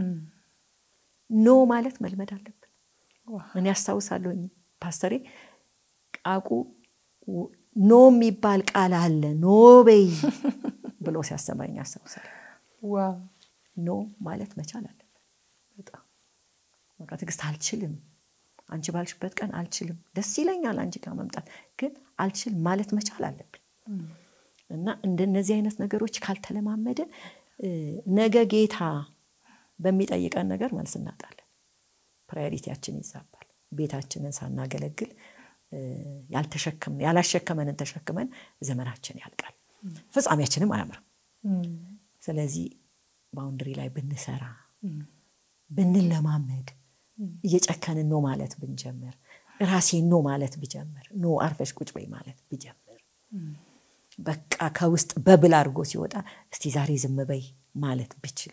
ኖ ማለት መልመድ አለብን እኔ ያስታውሳለሁኝ ፓስተሬ ቃቁ ኖ የሚባል ቃል አለ ኖ በይ ብሎ ሲያስተምረኝ ያስታውሳል ኖ ማለት መቻል አለብን በጣም በቃ ትዕግስት አልችልም አንቺ ባልሽበት ቀን አልችልም ደስ ይለኛል አንቺ ጋር መምጣት ግን አልችል ማለት መቻል አለብን እና እንደነዚህ አይነት ነገሮች ካልተለማመድን ነገ ጌታ በሚጠይቀን ነገር መልስ እናጣለን ፕራዮሪቲያችን ይዛባል ቤታችንን ሳናገለግል ያላሸከመንን ተሸክመን ዘመናችን ያልቃል ፍጻሜያችንም አያምርም ስለዚህ ባውንድሪ ላይ ብንሰራ ብንለማመድ እየጨከንን ኖ ማለት ብንጀምር ራሴ ኖ ማለት ብጀምር ኖ አርፈሽ ቁጭ በይ ማለት ብጀምር በቃ ከውስጥ በብል አድርጎ ሲወጣ እስቲ ዛሬ ዝም በይ ማለት ብችል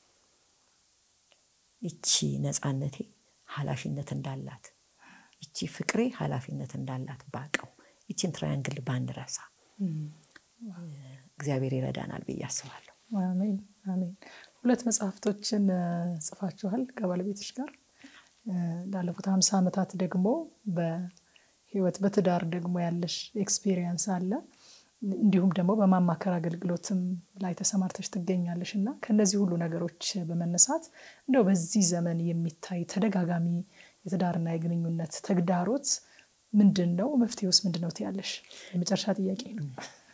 ይቺ ነፃነቴ ኃላፊነት እንዳላት ይቺ ፍቅሬ ኃላፊነት እንዳላት ባቀው ይቺን ትራያንግል ባንረሳ እግዚአብሔር ይረዳናል ብዬ አስባለሁ አሜን አሜን ሁለት መጽሐፍቶችን ጽፋችኋል ከባለቤቶች ጋር ላለፉት ሀምሳ ዓመታት ደግሞ በህይወት በትዳር ደግሞ ያለሽ ኤክስፒሪየንስ አለ እንዲሁም ደግሞ በማማከር አገልግሎትም ላይ ተሰማርተሽ ትገኛለሽ እና ከነዚህ ሁሉ ነገሮች በመነሳት እንደው በዚህ ዘመን የሚታይ ተደጋጋሚ የትዳርና የግንኙነት ተግዳሮት ምንድን ነው መፍትሄውስ ምንድን ነው ትያለሽ የመጨረሻ ጥያቄ ነው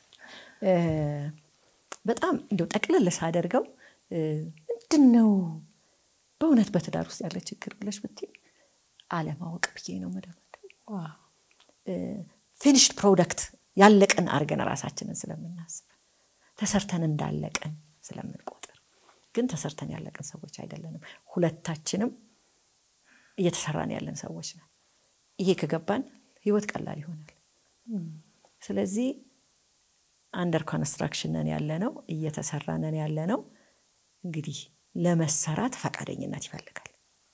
በጣም እንደው ጠቅለል ሳደርገው ምንድን ነው በእውነት በትዳር ውስጥ ያለ ችግር ብለሽ ብትይ አለማወቅ ብዬ ነው መደመደው ፊኒሽድ ፕሮደክት ያለቀን አድርገን ራሳችንን ስለምናስብ ተሰርተን እንዳለቀን ስለምንቆጥር ግን ተሰርተን ያለቀን ሰዎች አይደለንም ሁለታችንም እየተሰራን ያለን ሰዎች ነን ይሄ ከገባን ህይወት ቀላል ይሆናል ስለዚህ አንደር ኮንስትራክሽን ነን ያለ ነው እየተሰራ ነን ያለ ነው እንግዲህ ለመሰራት ፈቃደኝነት ይፈልጋል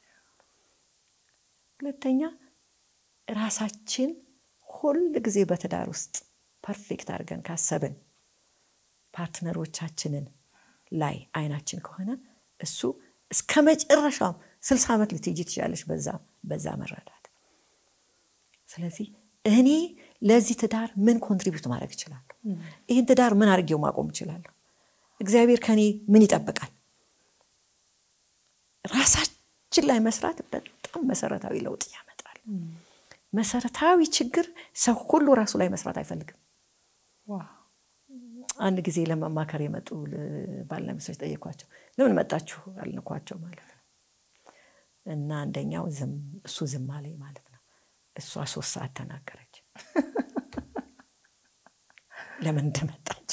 ሁለተኛ ራሳችን ሁል ጊዜ በትዳር ውስጥ ፐርፌክት አድርገን ካሰብን ፓርትነሮቻችንን ላይ አይናችን ከሆነ እሱ እስከ መጨረሻው ስልሳ ዓመት ልትሄጂ ትችላለች በዛ በዛ መረዳት ስለዚህ እኔ ለዚህ ትዳር ምን ኮንትሪቢዩት ማድረግ እችላለሁ? ይህን ትዳር ምን አድርጌው ማቆም እችላለሁ? እግዚአብሔር ከኔ ምን ይጠብቃል? ራሳችን ላይ መስራት በጣም መሰረታዊ ለውጥ ያመጣል። መሰረታዊ ችግር ሰው ሁሉ ራሱ ላይ መስራት አይፈልግም። አንድ ጊዜ ለመማከር የመጡ ባልና ሚስቶች ጠየኳቸው። ለምን መጣችሁ አልንኳቸው ማለት ነው። እና አንደኛው እሱ ዝም አለኝ ማለት ነው። እሷ ሶስት ሰዓት ተናገረች ለምን እንደመጣች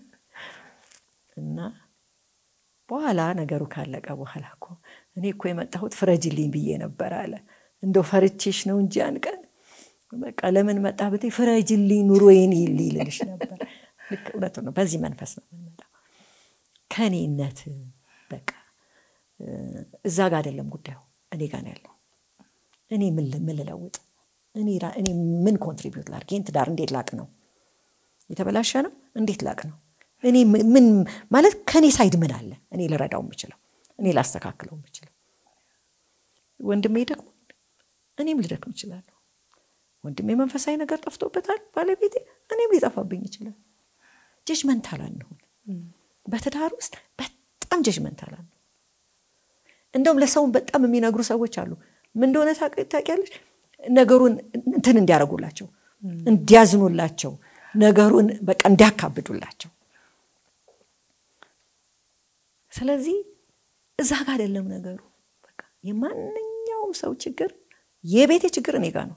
እና በኋላ ነገሩ ካለቀ በኋላ እኮ እኔ እኮ የመጣሁት ፍረጅልኝ ብዬ ነበር አለ። እንደው ፈርቼሽ ነው እንጂ ያን ቀን በቃ ለምን መጣ ብትይ ፍረጅልኝ ኑሮዬን ይልልሽ ነበር። ልክ እውነቱ ነው። በዚህ መንፈስ ነው የምንመጣው። ከእኔነት በቃ እዛ ጋር አይደለም ጉዳዩ፣ እኔ ጋር ነው ያለው። እኔ ምን ልለውጥ፣ እኔ ምን ኮንትሪቢዩት ላድርግ፣ ይህን ትዳር እንዴት ላቅ ነው የተበላሸ ነው እንዴት ላቅ ነው እኔ ምን ማለት ከእኔ ሳይድ ምን አለ እኔ ልረዳው የምችለው እኔ ላስተካክለው የምችለው ወንድሜ ደግሞ እኔም ልደክም እችላለሁ ወንድሜ መንፈሳዊ ነገር ጠፍቶበታል ባለቤቴ እኔም ሊጠፋብኝ ይችላል ጀጅመንታል አንሁን በትዳር ውስጥ በጣም ጀጅመንታል አንሁን እንደውም ለሰውን በጣም የሚነግሩ ሰዎች አሉ ምን እንደሆነ ታውቂያለሽ ነገሩን እንትን እንዲያደርጉላቸው እንዲያዝኑላቸው ነገሩን በቃ እንዲያካብዱላቸው ስለዚህ እዛ ጋር አይደለም ነገሩ በቃ የማንኛውም ሰው ችግር የቤቴ ችግር እኔ ጋር ነው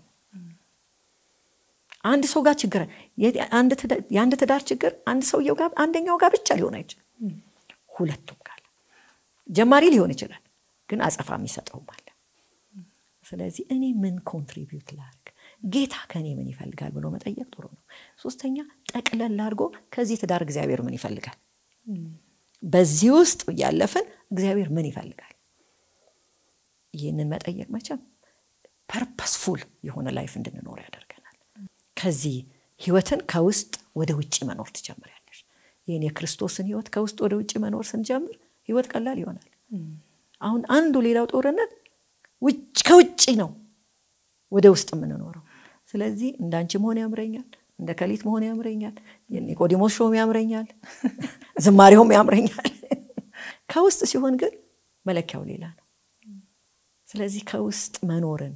አንድ ሰው ጋር ችግር የአንድ ትዳር ችግር አንድ ሰውየው ጋር አንደኛው ጋር ብቻ ሊሆን አይችልም ሁለቱም ጋር ጀማሪ ሊሆን ይችላል ግን አጸፋ የሚሰጠውም አለ ስለዚህ እኔ ምን ኮንትሪቢዩት ላርግ ጌታ ከኔ ምን ይፈልጋል ብሎ መጠየቅ ጥሩ ነው ሶስተኛ ጠቅለል አድርጎ ከዚህ ትዳር እግዚአብሔር ምን ይፈልጋል በዚህ ውስጥ እያለፍን እግዚአብሔር ምን ይፈልጋል ይህንን መጠየቅ መቼም ፐርፐስፉል የሆነ ላይፍ እንድንኖር ያደርገናል ከዚህ ህይወትን ከውስጥ ወደ ውጭ መኖር ትጀምሪያለሽ ይህን የክርስቶስን ህይወት ከውስጥ ወደ ውጭ መኖር ስንጀምር ህይወት ቀላል ይሆናል አሁን አንዱ ሌላው ጦርነት ከውጭ ነው ወደ ውስጥ የምንኖረው ስለዚህ እንዳንቺ መሆን ያምረኛል እንደ ከሊት መሆን ያምረኛል ኒቆዲሞስ ሾም ያምረኛል ዝማሬውም ያምረኛል ከውስጥ ሲሆን ግን መለኪያው ሌላ ነው ስለዚህ ከውስጥ መኖርን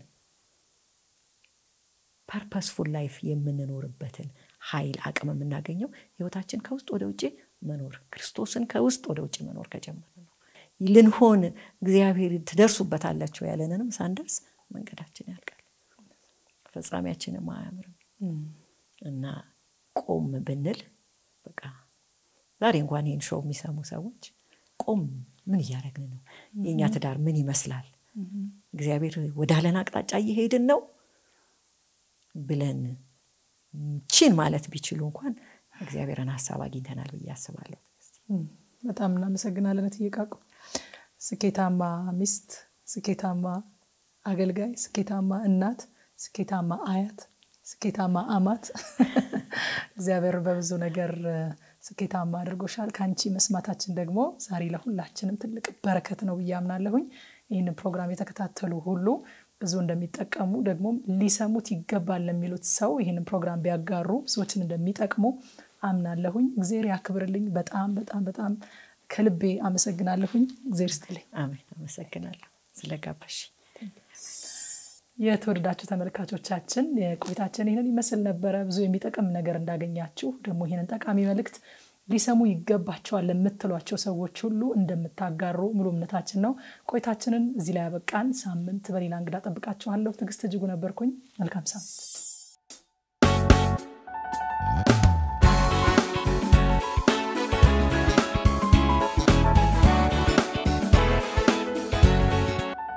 ፐርፐስፉል ላይፍ የምንኖርበትን ኃይል አቅም የምናገኘው ህይወታችን ከውስጥ ወደ ውጭ መኖር ክርስቶስን ከውስጥ ወደ ውጭ መኖር ከጀመረ ነው ልንሆን እግዚአብሔር ትደርሱበታላቸው ያለንንም ሳንደርስ መንገዳችን ያልቃል ፈጻሚያችንም አያምርም እና ቆም ብንል በቃ ዛሬ እንኳን ይህን ሾው የሚሰሙ ሰዎች ቆም ምን እያደረግን ነው የእኛ ትዳር ምን ይመስላል እግዚአብሔር ወዳለን አቅጣጫ እየሄድን ነው ብለን ቺን ማለት ቢችሉ እንኳን እግዚአብሔርን ሀሳብ አግኝተናል ብዬ አስባለሁ በጣም እናመሰግናለን እትየቃቁ ስኬታማ ሚስት ስኬታማ አገልጋይ ስኬታማ እናት ስኬታማ አያት ስኬታማ አማት እግዚአብሔር በብዙ ነገር ስኬታማ አድርጎሻል ከአንቺ መስማታችን ደግሞ ዛሬ ለሁላችንም ትልቅ በረከት ነው ብዬ አምናለሁኝ ይህንን ፕሮግራም የተከታተሉ ሁሉ ብዙ እንደሚጠቀሙ ደግሞ ሊሰሙት ይገባል ለሚሉት ሰው ይህንን ፕሮግራም ቢያጋሩ ብዙዎችን እንደሚጠቅሙ አምናለሁኝ እግዜር ያክብርልኝ በጣም በጣም በጣም ከልቤ አመሰግናለሁኝ እግዜር ስትልኝ አሜን አመሰግናለሁ ስለጋበሽ የተወደዳችሁ ተመልካቾቻችን ቆይታችን ይህንን ይመስል ነበረ ብዙ የሚጠቅም ነገር እንዳገኛችሁ ደግሞ ይህንን ጠቃሚ መልእክት ሊሰሙ ይገባቸዋል ለምትሏቸው ሰዎች ሁሉ እንደምታጋሩ ሙሉ እምነታችን ነው ቆይታችንን እዚህ ላይ ያበቃን ሳምንት በሌላ እንግዳ ጠብቃችኋለሁ ትግስት እጅጉ ነበርኩኝ መልካም ሳምንት